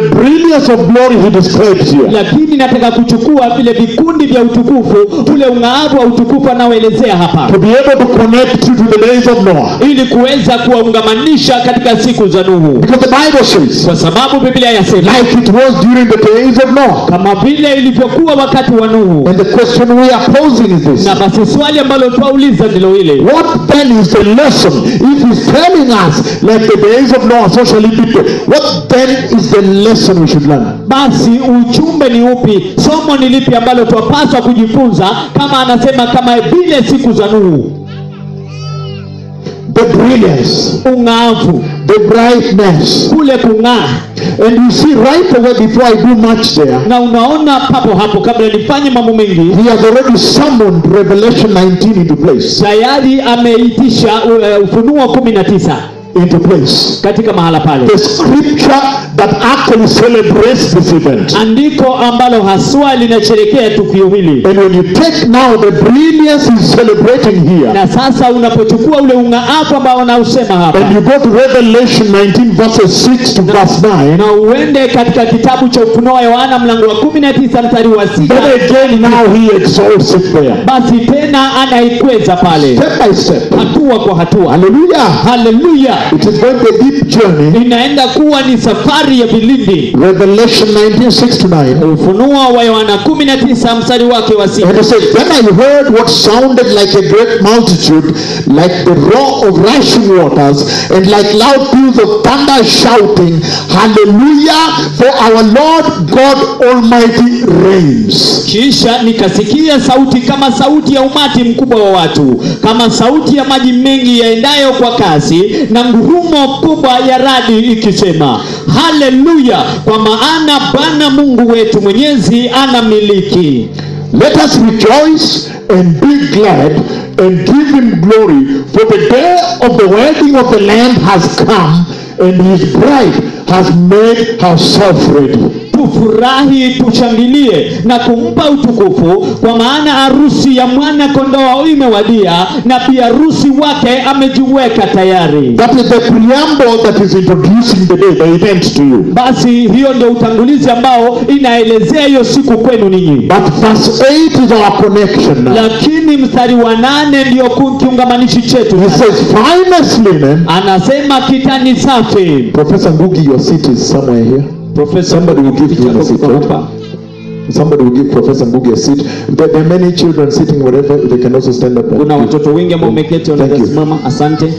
Speaker 1: brilliance of glory he describes here.
Speaker 2: lakini nataka kuchukua vile vikundi vya utukufu ule ung'aavu wa utukufu anaoelezea hapa
Speaker 1: To be able to connect you to the days of Noah.
Speaker 2: ili kuweza kuwaungamanisha katika siku za nuhu
Speaker 1: Because the Bible says,
Speaker 2: kwa sababu biblia yasema
Speaker 1: like it was during the days of Noah.
Speaker 2: kama vile ilivyokuwa wakati wa nuhu
Speaker 1: And the question we are posing is this.
Speaker 2: na basi swali ambalo twauliza ndilo hili
Speaker 1: What then is the lesson? If he's telling us like the days of Noah, so shall it be. today. What then is the lesson we should learn?
Speaker 2: basi ujumbe ni upi somo ni lipi ambalo twapaswa kujifunza kama anasema kama vile siku za nuhu
Speaker 1: The brilliance,
Speaker 2: ung'aavu
Speaker 1: the brightness.
Speaker 2: kule kung'aa
Speaker 1: And you see right away before I do much there,
Speaker 2: na unaona papo hapo kabla nifanye mambo mengi
Speaker 1: he has already summoned Revelation 19 into place.
Speaker 2: tayari ameitisha uh, ufunuo kumi na tisa
Speaker 1: Into place.
Speaker 2: katika mahala pale
Speaker 1: The scripture that actually celebrates this event.
Speaker 2: andiko ambalo haswa linasherekea tukio hili
Speaker 1: And when you take now the brilliance he's celebrating here,
Speaker 2: na sasa unapochukua ule ung'aafu ambao anausema hapa
Speaker 1: and you go to Revelation 19 verses 6 to verse 9,
Speaker 2: na uende katika kitabu cha ufunuo wa yohana mlango wa kumi na tisa mstari wa
Speaker 1: then
Speaker 2: sita
Speaker 1: again now he exalts it there.
Speaker 2: basi tena anaikweza pale
Speaker 1: Step by step.
Speaker 2: hatua kwa hatua
Speaker 1: Hallelujah.
Speaker 2: haleluya
Speaker 1: It is going to be a deep journey.
Speaker 2: inaenda kuwa ni safari ya vilindi
Speaker 1: Revelation 19 6 to 9.
Speaker 2: ufunuo wa yohana 19 mstari wake wa sita
Speaker 1: And it says, Then I heard what sounded like a great multitude, like the roar of rushing waters, and like loud peals of thunder shouting, Hallelujah, for our Lord God Almighty reigns.
Speaker 2: kisha nikasikia sauti kama sauti ya umati mkubwa wa watu kama sauti ya maji mengi yaendayo kwa kasi na ngurumo kubwa ya radi ikisema haleluya kwa maana bwana mungu wetu mwenyezi anamiliki
Speaker 1: Let us rejoice and be glad and give him glory, for the day of the wedding of the Lamb has come, and his bride has made herself ready.
Speaker 2: tufurahi tushangilie na kumpa utukufu kwa maana harusi ya mwana kondoo imewadia na pia harusi wake amejiweka tayari
Speaker 1: That is the preamble that is introducing the day, the event to you.
Speaker 2: basi hiyo ndio utangulizi ambao inaelezea hiyo siku kwenu ninyi
Speaker 1: But verse 8 is our connection now.
Speaker 2: lakini mstari wa nane ndio ku- kiungamanishi chetu
Speaker 1: He says, finest linen.
Speaker 2: anasema kitani safi
Speaker 1: Professor Ngugi, your seat is somewhere here. Somebody will give him a seat. right? Somebody will give Professor Ngugi a seat. There, there are many children sitting wherever. They can also stand up. and
Speaker 2: kuna
Speaker 1: give.
Speaker 2: watoto wengi ambao umeketi wanaweza
Speaker 1: Thank you.
Speaker 2: simama asante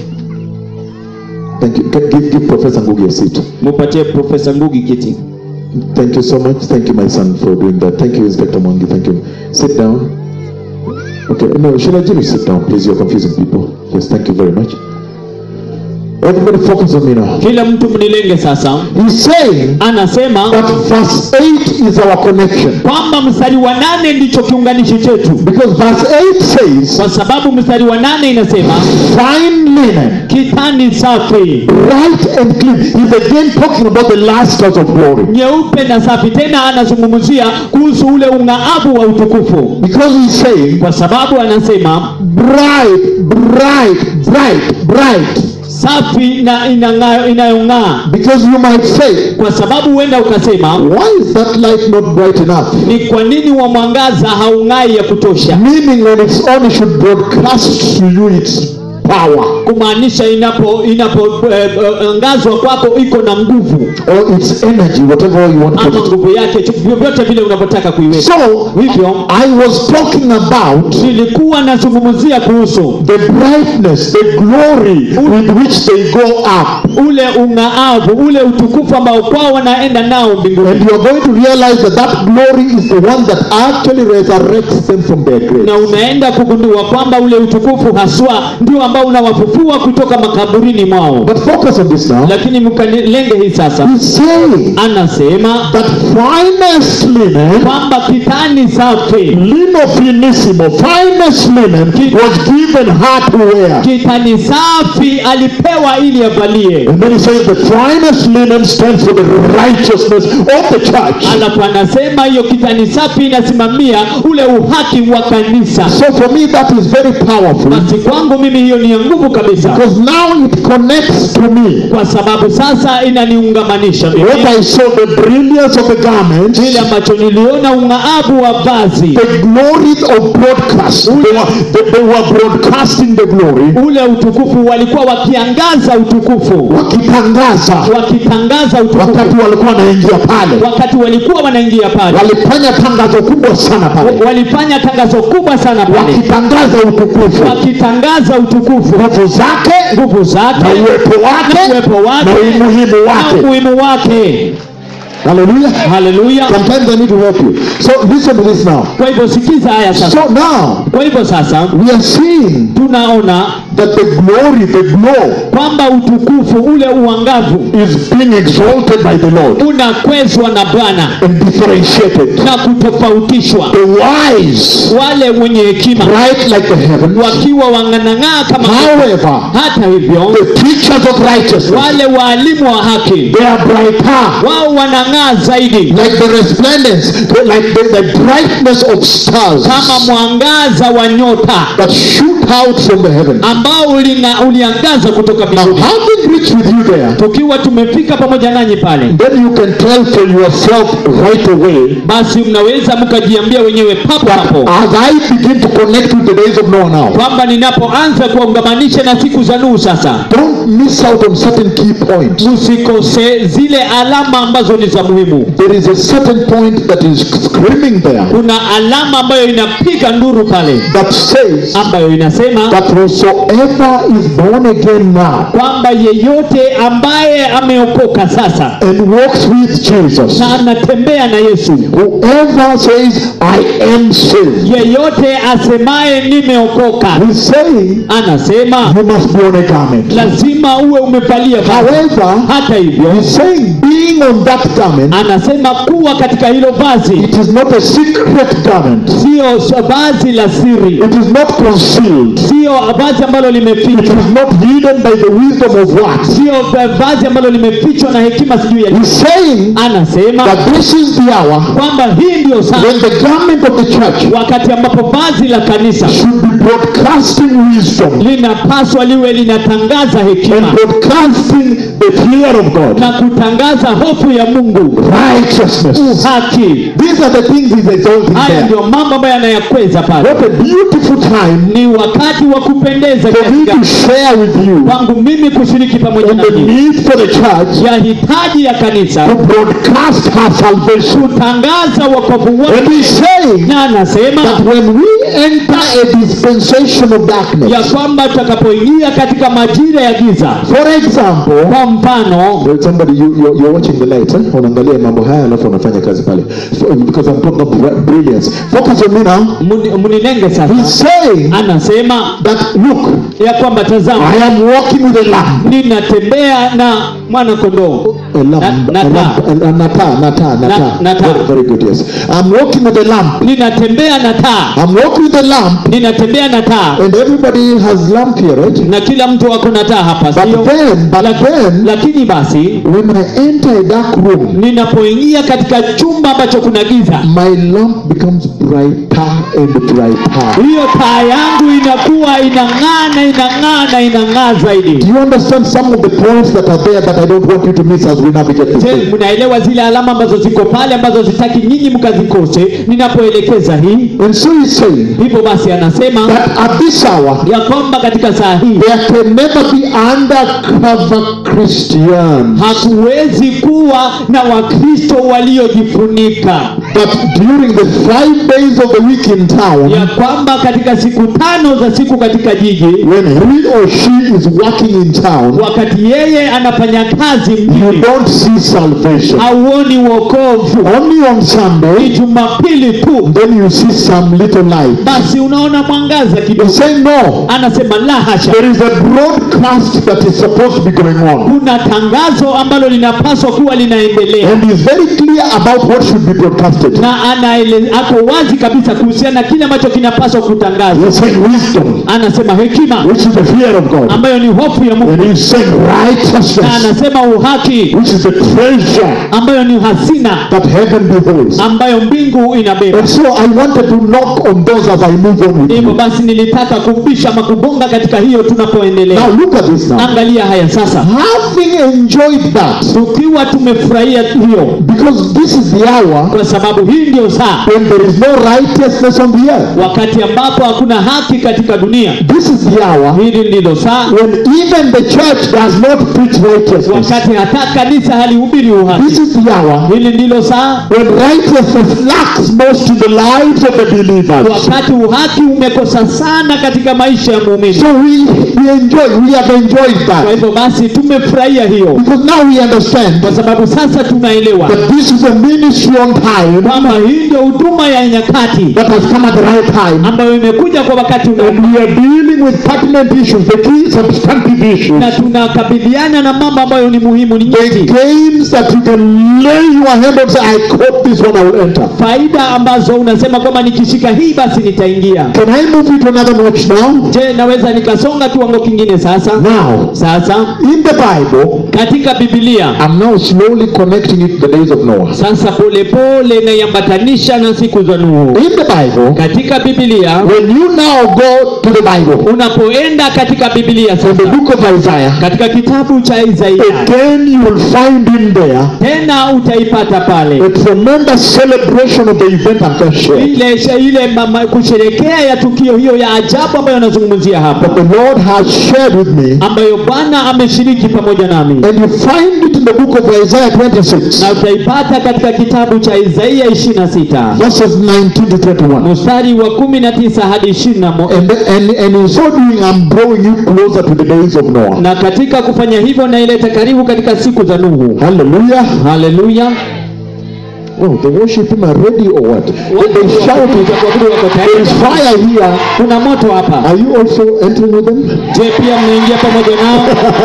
Speaker 1: Thank you. Can- Give, give Professor Ngugi a seat.
Speaker 2: mupatie profesa ngugi kiti
Speaker 1: Thank you so much. Thank you, my son, for doing that. Thank you, Inspector Mwangi. Thank you. Sit down. Okay, no, Shilajiri, sit down, please. You're confusing people. Yes, thank you very much. Everybody focus on me now.
Speaker 2: kila mtu mnilenge sasa
Speaker 1: He's saying
Speaker 2: anasema
Speaker 1: that verse 8 is our connection.
Speaker 2: kwamba mstari wa nane ndicho kiunganishi chetu
Speaker 1: Because verse 8 says,
Speaker 2: kwa sababu mstari wa nane inasema
Speaker 1: fine linen,
Speaker 2: kitani safi
Speaker 1: bright and clean. He's again talking about the last house of glory.
Speaker 2: nyeupe na safi tena anazungumzia kuhusu ule ung'aavu wa utukufu
Speaker 1: Because he's saying,
Speaker 2: kwa sababu anasema
Speaker 1: bright, bright, bright, bright.
Speaker 2: safi na inang'aa- inayong'aa
Speaker 1: Because you might say,
Speaker 2: kwa sababu huenda ukasema
Speaker 1: why is that light not bright enough?
Speaker 2: ni kwa nini wa mwangaza haung'ai ya kutosha
Speaker 1: Meaning on its own it should broadcast to you its power
Speaker 2: kumaanisha inapo inapoangazwa eh, kwako iko na nguvu
Speaker 1: or its energy, whatever you want to
Speaker 2: ama
Speaker 1: put it.
Speaker 2: nguvu yake chu- vyovyote vile unavyotaka kuiweka
Speaker 1: So,
Speaker 2: hivyo
Speaker 1: I was talking about
Speaker 2: nilikuwa nazungumzia kuhusu
Speaker 1: the brightness, the glory with which they go up.
Speaker 2: ule ung'aavu ule utukufu ambao kwao wanaenda nao mbinguni
Speaker 1: And you are going to realize that that glory is the one that actually resurrects them from their grave.
Speaker 2: na unaenda kugundua kwamba ule utukufu haswa ndio ambao unawafufua kutoka makaburini mwao
Speaker 1: But focus on this now.
Speaker 2: lakini mkalenge hii sasa
Speaker 1: He's saying
Speaker 2: anasema
Speaker 1: that finest linen,
Speaker 2: kwamba kitani safi
Speaker 1: lino finissimo, finest linen was given her to wear.
Speaker 2: kitani safi alipewa ili avalie
Speaker 1: And then he says the finest linen stands for the righteousness of the church.
Speaker 2: alafu anasema hiyo kitani safi inasimamia ule uhaki wa kanisa
Speaker 1: So for me that is very powerful
Speaker 2: basi kwangu mimi hiyo ni kutumia nguvu kabisa
Speaker 1: because now it connects to me.
Speaker 2: kwa sababu sasa inaniungamanisha mimi
Speaker 1: What I saw, the brilliance of the garment,
Speaker 2: kile ambacho niliona ung'aabu wa vazi
Speaker 1: the glory of broadcast. They were, they, they were broadcasting the glory,
Speaker 2: ule utukufu walikuwa wakiangaza utukufu
Speaker 1: wakitangaza
Speaker 2: wakitangaza utukufu
Speaker 1: wakati walikuwa wanaingia pale,
Speaker 2: wakati walikuwa wanaingia pale
Speaker 1: walifanya tangazo kubwa sana pale,
Speaker 2: wa- walifanya tangazo kubwa sana pale
Speaker 1: wakitangaza utukufu,
Speaker 2: wakitangaza utukufu
Speaker 1: nguvu zake
Speaker 2: nguvu zake
Speaker 1: na uwepo
Speaker 2: na
Speaker 1: wake
Speaker 2: uwepo wake
Speaker 1: na umuhimu
Speaker 2: na
Speaker 1: wake.
Speaker 2: umuhimu wake
Speaker 1: Hallelujah.
Speaker 2: haleluya
Speaker 1: Sometimes I need to help you. So listen to this now.
Speaker 2: kwa hivyo sikiza haya sasa
Speaker 1: So now
Speaker 2: kwa hivyo sasa
Speaker 1: we are seeing
Speaker 2: tunaona
Speaker 1: that the glory, the glow,
Speaker 2: kwamba utukufu ule uangavu
Speaker 1: is being exalted by the Lord
Speaker 2: unakwezwa na bwana
Speaker 1: and differentiated.
Speaker 2: na kutofautishwa
Speaker 1: The wise,
Speaker 2: wale wenye hekima right
Speaker 1: like the heavens.
Speaker 2: wakiwa wanganang'aa kama
Speaker 1: However,
Speaker 2: hata hivyo
Speaker 1: the teachers of righteousness,
Speaker 2: wale waalimu wa haki
Speaker 1: they are brighter.
Speaker 2: wao wanang'aa zaidi
Speaker 1: Like the resplendence, like the, the brightness of stars
Speaker 2: kama mwangaza wa nyota
Speaker 1: that shoot out from the heavens.
Speaker 2: ambao ulina, uliangaza kutoka
Speaker 1: Now,
Speaker 2: mbinguni
Speaker 1: having reached with you there,
Speaker 2: tukiwa tumefika pamoja nanyi pale
Speaker 1: then you can tell for yourself right away
Speaker 2: basi mnaweza mkajiambia wenyewe papo hapo
Speaker 1: as I begin to connect with the days of Noah now.
Speaker 2: kwamba ninapoanza kuwaungamanisha na siku za Nuhu sasa
Speaker 1: Don't miss out on certain key points.
Speaker 2: msikose zile alama ambazo ni za muhimu
Speaker 1: There is a certain point that is screaming there
Speaker 2: kuna alama ambayo inapiga nduru pale
Speaker 1: that says
Speaker 2: ambayo inasema
Speaker 1: that whosoever is born again now
Speaker 2: kwamba yeyote ambaye ameokoka sasa
Speaker 1: and walks with Jesus,
Speaker 2: na anatembea na Yesu
Speaker 1: whoever says, I am saved,
Speaker 2: yeyote asemaye nimeokoka
Speaker 1: he's saying
Speaker 2: anasema
Speaker 1: you must be on a garment.
Speaker 2: lazima uwe umevalia vazi
Speaker 1: However,
Speaker 2: hata hivyo
Speaker 1: he's saying being on that garment,
Speaker 2: anasema kuwa katika hilo vazi
Speaker 1: it is not a secret garment.
Speaker 2: sio vazi la siri
Speaker 1: It is not concealed.
Speaker 2: sio vazi ambalo
Speaker 1: It
Speaker 2: limefichwa
Speaker 1: is not hidden by the wisdom of what?
Speaker 2: sio vazi ambalo limefichwa na hekima sijui ya
Speaker 1: He's saying
Speaker 2: anasema
Speaker 1: that this is the hour
Speaker 2: kwamba hii ndio saa
Speaker 1: when the garment of the church
Speaker 2: wakati ambapo vazi la kanisa
Speaker 1: should be broadcasting wisdom
Speaker 2: linapaswa liwe linatangaza hekima
Speaker 1: and broadcasting the fear of God,
Speaker 2: na kutangaza hofu ya mungu
Speaker 1: righteousness.
Speaker 2: haki
Speaker 1: These are the things he's exalting
Speaker 2: haya
Speaker 1: there.
Speaker 2: ndio mambo ambayo yanayakweza pale
Speaker 1: What a beautiful time
Speaker 2: ni wakati wa kupendeza
Speaker 1: for me
Speaker 2: katika
Speaker 1: to share with you
Speaker 2: kwangu mimi kushiriki pamoja
Speaker 1: on the
Speaker 2: nanyi
Speaker 1: need for the church
Speaker 2: ya hitaji ya kanisa
Speaker 1: to broadcast her salvation.
Speaker 2: kutangaza wokovu
Speaker 1: And
Speaker 2: wake
Speaker 1: he's saying
Speaker 2: na anasema
Speaker 1: that when we enter a dispensation of
Speaker 2: ya
Speaker 1: darkness,
Speaker 2: kwamba tutakapoingia katika majira ya giza
Speaker 1: for example,
Speaker 2: kwa mfano
Speaker 1: There's somebody you, you're, you're watching the light eh? unaangalia mambo haya alafu unafanya kazi pale So, because I'm talking of bri- brilliance focus on me now
Speaker 2: muni- munilenge
Speaker 1: he's
Speaker 2: sasa
Speaker 1: saying
Speaker 2: anasema
Speaker 1: that look
Speaker 2: ya kwamba tazama
Speaker 1: I am walking with a lamb
Speaker 2: ninatembea na mwana kondoo
Speaker 1: a lamb
Speaker 2: Na-
Speaker 1: a
Speaker 2: na
Speaker 1: lamb a, a, na taa na taa na
Speaker 2: Na-
Speaker 1: taa
Speaker 2: na taa.
Speaker 1: very, very good yes I'm walking with a lamp
Speaker 2: ninatembea na taa
Speaker 1: I'm walking with a lamp
Speaker 2: ninatembea na taa
Speaker 1: and everybody has lamp here right
Speaker 2: na kila mtu ako na taa hapa
Speaker 1: but
Speaker 2: sio
Speaker 1: then but then
Speaker 2: lakini basi
Speaker 1: when I enter a dark room
Speaker 2: ninapoingia katika chumba ambacho kuna giza
Speaker 1: my lamp becomes brighter and brighter
Speaker 2: hiyo taa yangu inakuwa inang'aa na inang'aa na inang'aa zaidi
Speaker 1: Do you understand some of the points that are there that I don't want you to miss as we navigate this
Speaker 2: Je,
Speaker 1: thing?
Speaker 2: mnaelewa zile alama ambazo ziko pale ambazo zitaki nyinyi mkazikose ninapoelekeza hii
Speaker 1: And so he's saying
Speaker 2: hivyo basi anasema
Speaker 1: that at this hour,
Speaker 2: ya kwamba katika saa hii
Speaker 1: there can never be undercover Christians.
Speaker 2: hakuwezi kuwa na wakristo waliojifunika
Speaker 1: But during the five days of the week in town,
Speaker 2: ya kwamba katika siku tano za siku katika jiji
Speaker 1: when he or she is working in town,
Speaker 2: wakati yeye anafanya kazi
Speaker 1: you
Speaker 2: mjini
Speaker 1: don't see salvation.
Speaker 2: hauoni wokovu
Speaker 1: Only on
Speaker 2: ni
Speaker 1: Sunday,
Speaker 2: jumapili tu
Speaker 1: then you see some little light.
Speaker 2: basi unaona mwangaza
Speaker 1: He's
Speaker 2: kidogo
Speaker 1: saying no.
Speaker 2: anasema la hasha
Speaker 1: There is a broadcast that is supposed to be going on.
Speaker 2: kuna tangazo ambalo linapaswa kuwa linaendelea
Speaker 1: And he's very clear about what should be broadcasted. listed.
Speaker 2: na anaele, ako wazi kabisa kuhusiana na kile ambacho kinapaswa kutangazwa
Speaker 1: He's saying wisdom,
Speaker 2: anasema hekima
Speaker 1: which is the fear of God.
Speaker 2: ambayo ni hofu ya mungu
Speaker 1: And he's saying
Speaker 2: na
Speaker 1: righteousness,
Speaker 2: anasema uhaki
Speaker 1: which is the treasure
Speaker 2: ambayo ni hazina
Speaker 1: that heaven beholds.
Speaker 2: ambayo mbingu inabeba
Speaker 1: And so I wanted to knock on those as I move on with
Speaker 2: hivyo
Speaker 1: you.
Speaker 2: basi nilitaka kubisha ama kubonga katika hiyo tunapoendelea
Speaker 1: Now look at this now.
Speaker 2: angalia haya sasa
Speaker 1: Having enjoyed that,
Speaker 2: tukiwa tumefurahia hiyo
Speaker 1: because this is the hour
Speaker 2: kwa sababu hii ndio saa
Speaker 1: when there is no righteousness on the earth.
Speaker 2: wakati ambapo hakuna haki katika dunia
Speaker 1: This is the hour
Speaker 2: hili ndilo saa
Speaker 1: when even the church does not preach righteousness.
Speaker 2: wakati hata kanisa halihubiri uhaki
Speaker 1: This is the hour
Speaker 2: hili ndilo saa
Speaker 1: when righteousness lacks most in the lives of the believers.
Speaker 2: wakati uhaki umekosa sana katika maisha ya muumini
Speaker 1: So we, we enjoy, we have enjoyed
Speaker 2: kwa
Speaker 1: that.
Speaker 2: hivyo basi tumefurahia hiyo
Speaker 1: Because now we understand
Speaker 2: kwa sababu sasa tunaelewa
Speaker 1: that this is a ministry on time
Speaker 2: kwamba hii ndio huduma ya nyakati
Speaker 1: that has come at the right time.
Speaker 2: ambayo imekuja kwa wakati una
Speaker 1: And we are dealing with pertinent issues, the key substantive issues.
Speaker 2: na tunakabiliana na mambo ambayo ni muhimu ni
Speaker 1: The
Speaker 2: nyeti
Speaker 1: games that you can lay your hand on say, I caught this one, I will enter.
Speaker 2: faida ambazo unasema kwamba nikishika hii basi nitaingia
Speaker 1: Can I move it to another notch now?
Speaker 2: je naweza nikasonga kiwango kingine sasa
Speaker 1: Now,
Speaker 2: sasa
Speaker 1: in the Bible,
Speaker 2: katika bibilia
Speaker 1: I'm now slowly connecting it to the days of Noah.
Speaker 2: sasa polepole naiambatanisha na siku za nuhu
Speaker 1: In the Bible,
Speaker 2: katika bibilia
Speaker 1: when you now go to the Bible,
Speaker 2: unapoenda katika bibilia
Speaker 1: from the
Speaker 2: sasa
Speaker 1: book of Isaiah,
Speaker 2: katika kitabu cha isaia
Speaker 1: again you will find in there
Speaker 2: tena utaipata pale
Speaker 1: a tremendous celebration of the event I've just shared.
Speaker 2: ile ile mama, kusherekea ya tukio hiyo ya ajabu ambayo anazungumzia hapa
Speaker 1: That the Lord has shared with me.
Speaker 2: ambayo bwana ameshiriki pamoja nami
Speaker 1: And you find it in the book of Isaiah 26,
Speaker 2: na utaipata katika kitabu cha isaia 26
Speaker 1: verses 19 to 21.
Speaker 2: mstari wa 19 hadi 21
Speaker 1: And, and, and in so doing, I'm drawing you closer to the days of Noah.
Speaker 2: na katika kufanya hivyo naileta karibu katika siku za nuhu
Speaker 1: Hallelujah.
Speaker 2: haleluya
Speaker 1: Oh, the worship team are ready or what? When they shout it,
Speaker 2: Watu wako
Speaker 1: there
Speaker 2: tayari.
Speaker 1: is fire here.
Speaker 2: kuna moto hapa
Speaker 1: Are you also entering with them?
Speaker 2: je pia mnaingia pamoja nao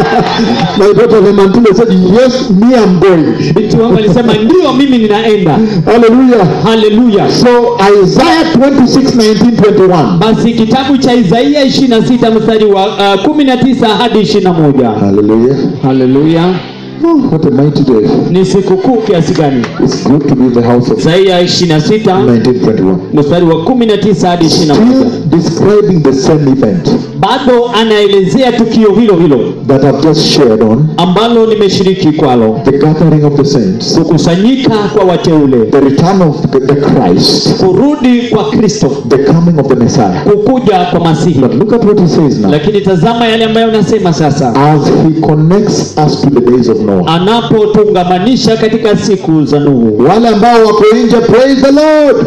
Speaker 1: My daughter Lemantine said, Yes, me, I'm going.
Speaker 2: binti wangu alisema ndio mimi ninaenda
Speaker 1: Hallelujah.
Speaker 2: haleluya
Speaker 1: So, Isaiah 26, 19, 21.
Speaker 2: basi kitabu cha isaia 26 mstari wa uh, 19 hadi 21
Speaker 1: Hallelujah.
Speaker 2: haleluya
Speaker 1: Oh, what a mighty day.
Speaker 2: ni sikukuu kiasi gani
Speaker 1: It's good to be in the house of
Speaker 2: isaia 26
Speaker 1: 1921.
Speaker 2: mstari wa 19 hadi 21
Speaker 1: Still describing the same event
Speaker 2: bado anaelezea tukio hilo hilo
Speaker 1: that I've just shared on
Speaker 2: ambalo nimeshiriki kwalo
Speaker 1: the gathering of the saints,
Speaker 2: kukusanyika kwa wateule
Speaker 1: the return of the, the Christ,
Speaker 2: kurudi kwa kristo
Speaker 1: the coming of the Messiah.
Speaker 2: kukuja kwa masihi
Speaker 1: But look at what he says now.
Speaker 2: lakini tazama yale ambayo anasema sasa
Speaker 1: As he connects us to the days of Noah.
Speaker 2: anapotungamanisha katika siku za nuhu
Speaker 1: Wale ambao wako nje, praise the Lord.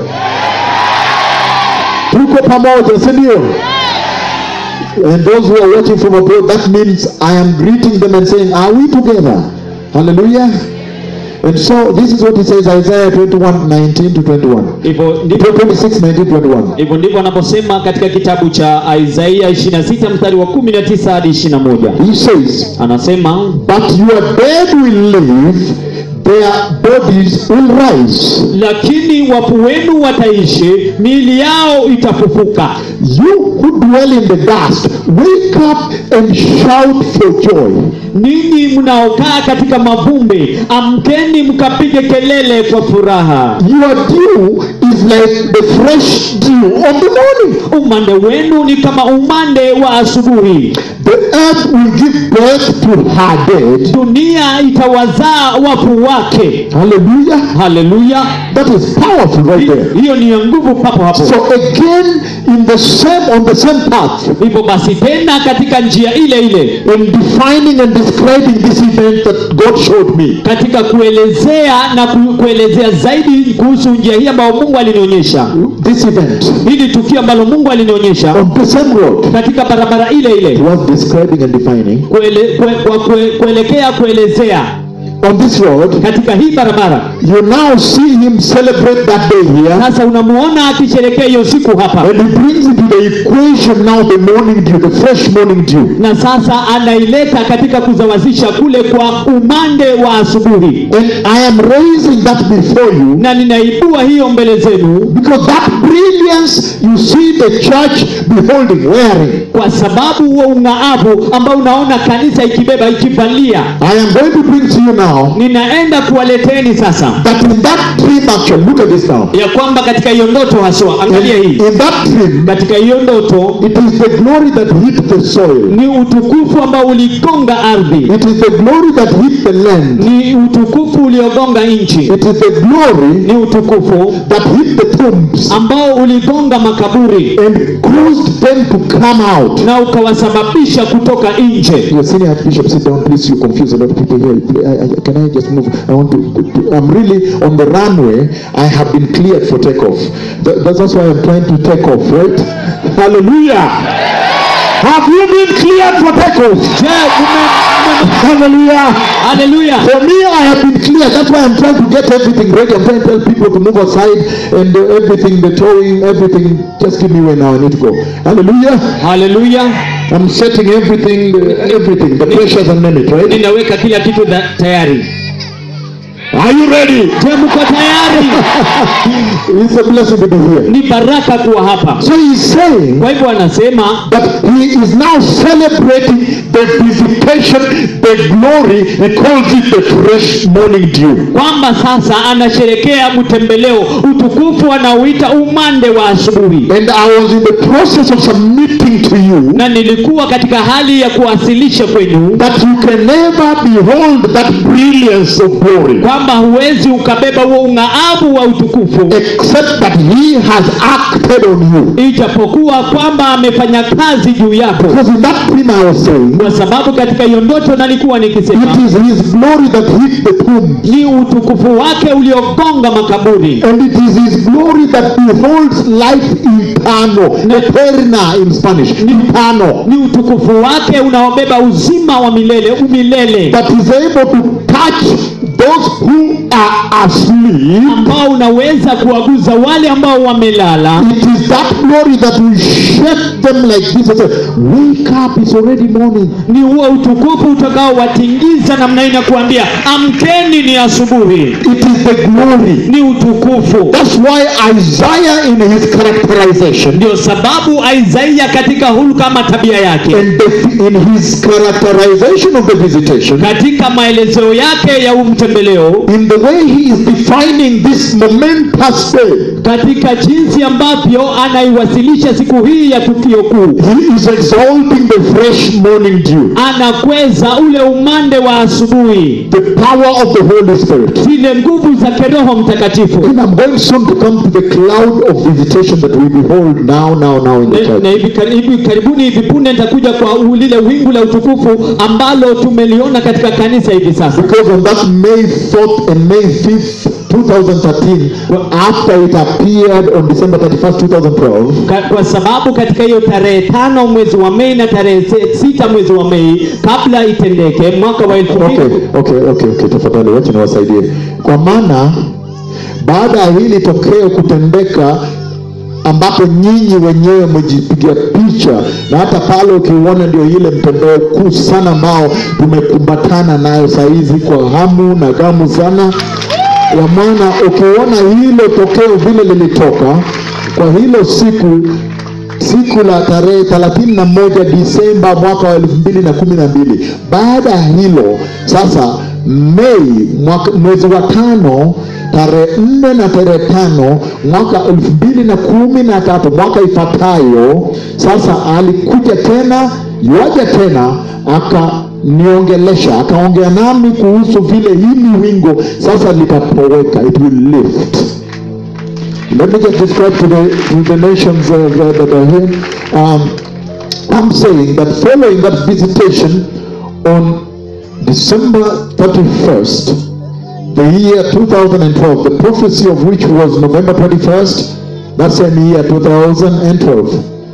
Speaker 1: Tuko pamoja, si ndio? And those who are watching from abroad, that means I am greeting them and saying, Are we together? Hallelujah. And so this is what he says, Isaiah 21, 19 to 21.
Speaker 2: hivyo ndivyo
Speaker 1: 26, 19, 21.
Speaker 2: hivyo ndivyo anaposema katika kitabu cha isaia 26 mstari wa 19 hadi 21
Speaker 1: He says,
Speaker 2: anasema
Speaker 1: But your dead will live, their bodies will rise.
Speaker 2: lakini wafu wenu wataishi miili yao itafufuka
Speaker 1: You who dwell in the dust, wake up and shout for joy.
Speaker 2: ninyi mnaokaa katika mavumbi amkeni mkapige kelele kwa furaha
Speaker 1: Your dew is like the fresh dew of the morning.
Speaker 2: umande wenu ni kama umande wa asubuhi
Speaker 1: The earth will give birth to her dead.
Speaker 2: dunia itawazaa wafu wake
Speaker 1: Hallelujah.
Speaker 2: haleluya
Speaker 1: That is powerful right there.
Speaker 2: hiyo ni ya nguvu papo hapo
Speaker 1: So again, in the same on the same path,
Speaker 2: hivyo basi tena katika njia ile ile
Speaker 1: in defining and describing this event that God showed me,
Speaker 2: katika kuelezea na ku, kuelezea zaidi kuhusu njia hii ambayo mungu alinionyesha
Speaker 1: this event
Speaker 2: hili tukio ambalo mungu alinionyesha
Speaker 1: on the same road
Speaker 2: katika barabara ile
Speaker 1: he
Speaker 2: ile
Speaker 1: was describing and defining.
Speaker 2: kuele, kue, kwa kue, kuelekea kuelezea
Speaker 1: On this road,
Speaker 2: katika hii barabara
Speaker 1: you now see him celebrate that day here.
Speaker 2: sasa unamuona akisherekea hiyo siku hapa
Speaker 1: And he brings into the equation now the morning dew, the fresh morning dew.
Speaker 2: na sasa anaileta katika kuzawazisha kule kwa umande wa asubuhi
Speaker 1: And I am raising that before you
Speaker 2: na ninaibua hiyo mbele zenu
Speaker 1: because that brilliance you see the church beholding, wearing.
Speaker 2: kwa sababu huo ung'aavu ambao unaona kanisa ikibeba ikivalia
Speaker 1: I am going to bring to you now
Speaker 2: ninaenda kuwaleteni sasa
Speaker 1: that in that dream action, look at this now.
Speaker 2: ya kwamba katika hiyo ndoto haswa
Speaker 1: In,
Speaker 2: angalia hii
Speaker 1: in that dream,
Speaker 2: katika hiyo ndoto
Speaker 1: it is the glory that hit the soil.
Speaker 2: ni utukufu ambao uligonga ardhi
Speaker 1: It is the glory that hit the land.
Speaker 2: ni utukufu uliogonga nchi
Speaker 1: It is the glory
Speaker 2: ni utukufu
Speaker 1: that hit the tombs
Speaker 2: ambao uligonga makaburi
Speaker 1: and caused them to come out.
Speaker 2: na ukawasababisha kutoka nje
Speaker 1: Your senior archbishop, sit down, please. You confuse a lot of people here. I, I, can I just move? I want to, to- I'm really on the runway. I have been cleared for takeoff. That, that's that's why I'm trying to take off, right? Hallelujah. Have you been cleared for takeoff?
Speaker 2: je ume- ume-
Speaker 1: Hallelujah.
Speaker 2: haleluya
Speaker 1: For me, I have been cleared. That's why I'm trying to get everything ready. I'm trying to tell people to move aside and uh, everything, the towing, everything. Just give me way now. I need to go. Hallelujah.
Speaker 2: haleluya
Speaker 1: I'm setting everything, uh, everything. The pressures and name it, right?
Speaker 2: ninaweka kila kitu da, tayari
Speaker 1: Are you ready?
Speaker 2: je mko tayari
Speaker 1: It's a blessing to be here.
Speaker 2: ni baraka kuwa hapa
Speaker 1: So he's saying
Speaker 2: kwa hivyo anasema
Speaker 1: that he is now celebrating the visitation, the glory. He calls it the fresh morning dew.
Speaker 2: kwamba sasa anasherekea mtembeleo utukufu anaoita umande wa asubuhi
Speaker 1: And I was in the process of submitting to you
Speaker 2: na nilikuwa katika hali ya kuwasilisha kwenu
Speaker 1: that you can never behold that brilliance of glory
Speaker 2: kwamba huwezi ukabeba huo ung'aavu wa utukufu
Speaker 1: except that he has acted on you.
Speaker 2: ijapokuwa kwamba amefanya kazi juu yako
Speaker 1: Because in that dream I was saying,
Speaker 2: kwa sababu katika hiyo ndoto nalikuwa nikisema
Speaker 1: it is his glory that hit the tomb.
Speaker 2: ni utukufu wake uliogonga makaburi
Speaker 1: And it is his glory that beholds life eternal. Eterna in Spanish. Eternal.
Speaker 2: ni utukufu wake unaobeba uzima wa milele umilele
Speaker 1: That is able to touch those who are asleep.
Speaker 2: ambao unaweza kuwaguza wale ambao wamelala
Speaker 1: It is that glory that will shake them like this and say, Wake up, it's already morning.
Speaker 2: ni huo utukufu utakaowatingiza namna hii na kuambia amkeni ni asubuhi
Speaker 1: It is the glory.
Speaker 2: ni utukufu
Speaker 1: That's why Isaiah, in his characterization,
Speaker 2: ndio sababu Isaiah katika hulka kama tabia yake
Speaker 1: and the, in his characterization of the visitation,
Speaker 2: katika maelezeo yake ya umtembeleo
Speaker 1: in the way he is defining this momentous day,
Speaker 2: katika jinsi ambavyo anaiwasilisha siku hii ya tukio kuu
Speaker 1: he is exalting the fresh morning dew,
Speaker 2: anakweza ule umande wa asubuhi
Speaker 1: the power of the Holy Spirit.
Speaker 2: zile nguvu za kiroho mtakatifu
Speaker 1: And I'm going soon to come to the cloud of visitation that we behold now, now, now in the
Speaker 2: na, na
Speaker 1: church.
Speaker 2: hivi, kar- hivi karibuni hivi punde nitakuja kwa u- lile wingu la utukufu ambalo tumeliona katika kanisa hivi sasa
Speaker 1: Because on that May 4th and May 5th, 2013, after it appeared on December 31st, 2012,
Speaker 2: Ka, kwa sababu katika hiyo tarehe tano mwezi wa Mei na tarehe se- sita mwezi wa Mei kabla itendeke mwaka wa elfu
Speaker 1: okay,
Speaker 2: mbili
Speaker 1: okay, okay, okay, tafadhali wacha niwasaidie. Kwa maana baada ya hili tokeo kutendeka ambapo nyinyi wenyewe mmejipiga picha na hata pale ukiuona ndio ile mtandao kuu sana ambao tumekumbatana nayo sahizi kwa hamu na gamu sana ya maana ukiona hilo tokeo vile lilitoka kwa hilo siku siku la tarehe 31 Disemba mwaka wa elfu mbili na kumi na mbili. Baada ya hilo sasa, Mei mwaka, mwezi wa tano tarehe nne na tarehe tano mwaka elfu mbili na kumi na tatu mwaka ifuatayo, sasa alikuja tena yuaja tena akaniongelesha akaongea nami kuhusu vile hili wingo sasa litatoweka, it will lift Let me just describe to the, to the nations uh, that that are here. Um, I'm saying that following that visitation on December 31st, the year 2012, the prophecy of which was November 21st, that same year 2012,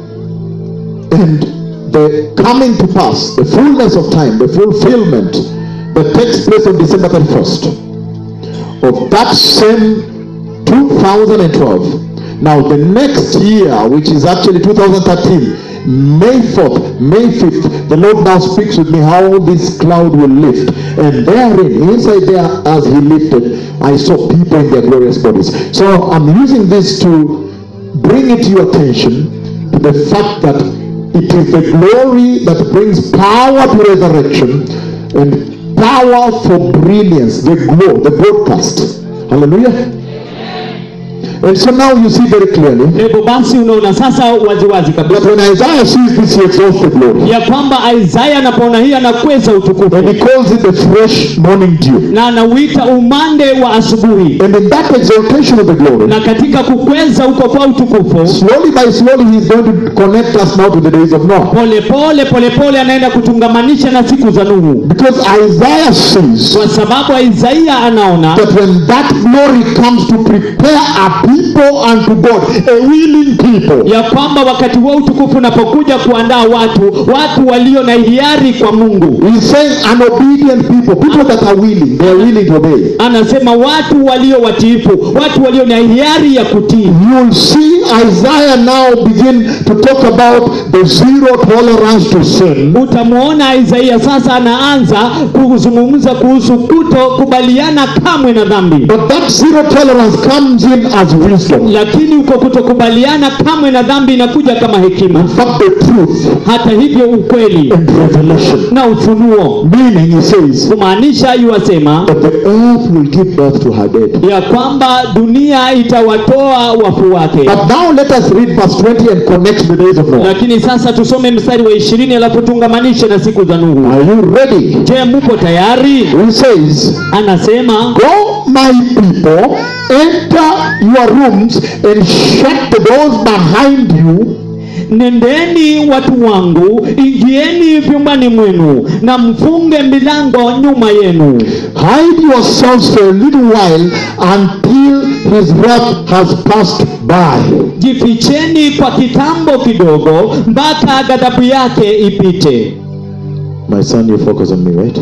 Speaker 1: and the coming to pass, the fullness of time, the fulfillment that takes place on December 31st of that same 2012. Now, the next year, which is actually 2013, May 4th, May 5th, the Lord now speaks with me how this cloud will lift. And therein, inside there, as He lifted, I saw people in their glorious bodies. So I'm using this to bring it to your attention to the fact that it is the glory that brings power to resurrection and power for brilliance, the glow, the broadcast. Hallelujah. And so now you see very clearly
Speaker 2: hivyo basi unaona sasa waziwazi
Speaker 1: that
Speaker 2: kabisa
Speaker 1: when Isaiah sees this, he exalts the glory.
Speaker 2: ya kwamba isaya anapoona hii anakweza utukufu
Speaker 1: And he calls it the fresh morning dew.
Speaker 2: na anauita umande wa asubuhi
Speaker 1: And in that exaltation of the glory,
Speaker 2: na katika kukweza huko kwa utukufu
Speaker 1: slowly by slowly, he's going to connect us now to the days of Noah.
Speaker 2: pole pole pole pole anaenda kutungamanisha na siku za nuhu
Speaker 1: Because Isaiah sees
Speaker 2: kwa sababu isaia anaona
Speaker 1: that when that glory comes to prepare a people unto God, a willing people,
Speaker 2: ya kwamba wakati wa utukufu unapokuja kuandaa watu watu walio na hiari kwa mungu
Speaker 1: he's saying an obedient people, people that are willing, they are willing to obey.
Speaker 2: anasema watu walio watiifu watu walio na hiari ya kutii
Speaker 1: You'll see Isaiah now begin to talk about the zero tolerance to sin.
Speaker 2: utamwona isaia sasa anaanza kuzungumza kuhusu kutokubaliana kamwe na dhambi
Speaker 1: But that zero tolerance comes in as wisdom.
Speaker 2: lakini uko kutokubaliana kamwe na dhambi inakuja kama hekima
Speaker 1: In fact, the truth
Speaker 2: hata hivyo ukweli
Speaker 1: and revelation.
Speaker 2: na ufunuo
Speaker 1: Meaning, he says
Speaker 2: kumaanisha yuwasema
Speaker 1: that the earth will give birth to her dead.
Speaker 2: ya kwamba dunia itawatoa wafu wake
Speaker 1: But now let us read verse 20 and connect the days of Noah.
Speaker 2: lakini sasa tusome mstari wa ishirini alafu tungamanishe na siku za nuhu
Speaker 1: Are you ready?
Speaker 2: je mupo tayari
Speaker 1: He says,
Speaker 2: anasema
Speaker 1: Go, my people, enter your rooms and shut the doors behind you
Speaker 2: nendeni watu wangu ingieni vyumbani mwenu na mfunge milango nyuma yenu
Speaker 1: Hide yourselves for a little while until his wrath has passed by.
Speaker 2: jificheni kwa kitambo kidogo mpaka ghadhabu yake ipite
Speaker 1: My son, you focus on me, right?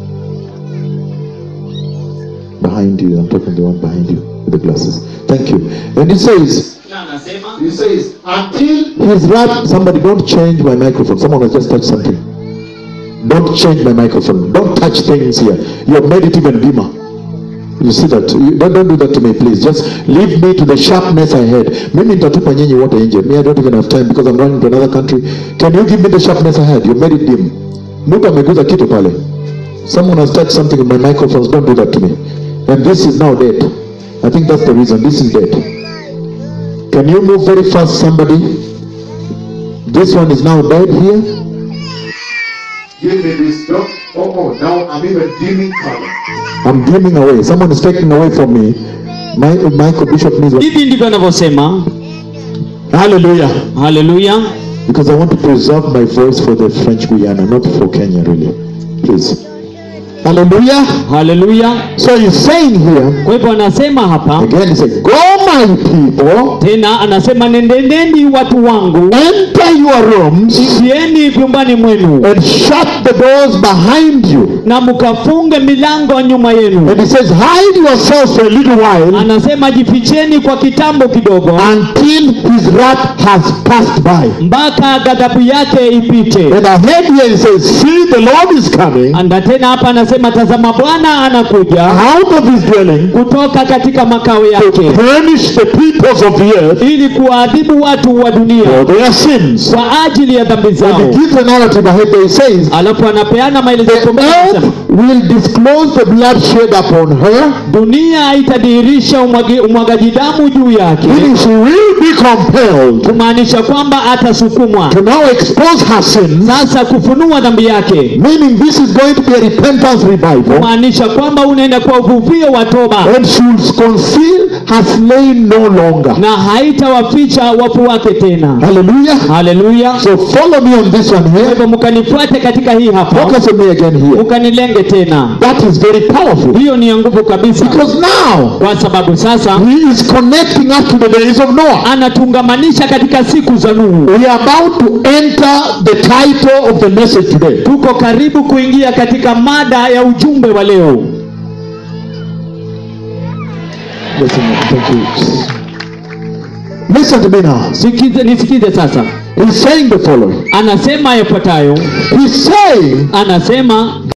Speaker 1: Behind you, I'm talking to the one behind you with the glasses. Thank you. And it says, He says, until his wrath, somebody don't change my microphone. Someone has just touched something. Don't change my microphone. Don't touch things here. You have made it even dimmer. You see that? You, don't, don't do that to me, please. Just leave me to the sharpness I had. Mimi nitatupa nyinyi wote nje. Me, I don't even have time because I'm running to another country. Can you give me the sharpness I had? You made it dim. Mtu ameguza kitu pale. Someone has touched something in my microphones. Don't do that to me. And this is now dead. I think that's the reason. This is dead. Can you move very fast, somebody? This one is now dead here. Give me this dog. Oh, oh, now I'm even dimming color. I'm dimming away. Someone is taking away from me. My, Michael Bishop needs one.
Speaker 2: hivi ndivyo anavyosema
Speaker 1: Hallelujah.
Speaker 2: haleluya
Speaker 1: Because I want to preserve my voice for the French Guyana, not for Kenya, really. Please. Hallelujah.
Speaker 2: haleluya
Speaker 1: So he's saying here,
Speaker 2: kwa hivyo anasema hapa
Speaker 1: again, he said, Go, my people,
Speaker 2: tena anasema nendendeni watu wangu
Speaker 1: enter your rooms
Speaker 2: ingieni vyumbani mwenu
Speaker 1: and shut the doors behind you.
Speaker 2: na mkafunge milango nyuma yenu
Speaker 1: And he says, Hide yourselves for a little while
Speaker 2: anasema jificheni kwa kitambo kidogo
Speaker 1: until his wrath has passed by.
Speaker 2: mpaka ghadhabu yake ipite
Speaker 1: And ahead here he says, See, the Lord is coming
Speaker 2: anda tena hapa anasema tazama bwana anakuja
Speaker 1: out of his dwelling
Speaker 2: kutoka katika makao
Speaker 1: to
Speaker 2: yake
Speaker 1: punish the peoples of the earth
Speaker 2: ili kuwaadhibu watu wa
Speaker 1: for
Speaker 2: dunia
Speaker 1: their sins.
Speaker 2: kwa ajili ya dhambi
Speaker 1: And
Speaker 2: zao
Speaker 1: he gives a narrative ahead there. He says,
Speaker 2: alafu anapeana maelezo
Speaker 1: The
Speaker 2: kwamba
Speaker 1: earth will disclose the blood shed upon her,
Speaker 2: dunia itadhihirisha umwagi- umwagaji damu juu yake
Speaker 1: meaning she will be compelled
Speaker 2: kumaanisha kwamba atasukumwa
Speaker 1: to now expose her sins,
Speaker 2: sasa kufunua dhambi yake
Speaker 1: meaning this is going to be a repentance revival,
Speaker 2: kumaanisha kwamba unaenda kwa uvuvio wa toba
Speaker 1: and she will conceal her slain no longer.
Speaker 2: na haitawaficha wafu wake tena
Speaker 1: Hallelujah.
Speaker 2: haleluya
Speaker 1: So follow me on this one
Speaker 2: kwa
Speaker 1: here.
Speaker 2: hivyo mkanifuate katika hii hapa
Speaker 1: Focus on me again here.
Speaker 2: mkanilenge tena
Speaker 1: That is very powerful.
Speaker 2: hiyo ni ya nguvu kabisa
Speaker 1: Because now
Speaker 2: kwa sababu sasa
Speaker 1: he is connecting us to the days of Noah.
Speaker 2: anatungamanisha katika siku za nuhu
Speaker 1: We are about to enter the title of the message today.
Speaker 2: tuko karibu kuingia katika mada ya ujumbe wa leo
Speaker 1: Yes, amen. Thank you. Listen to me now.
Speaker 2: Sikize, nisikize sasa
Speaker 1: He's saying the following.
Speaker 2: anasema yafuatayo
Speaker 1: He's saying
Speaker 2: anasema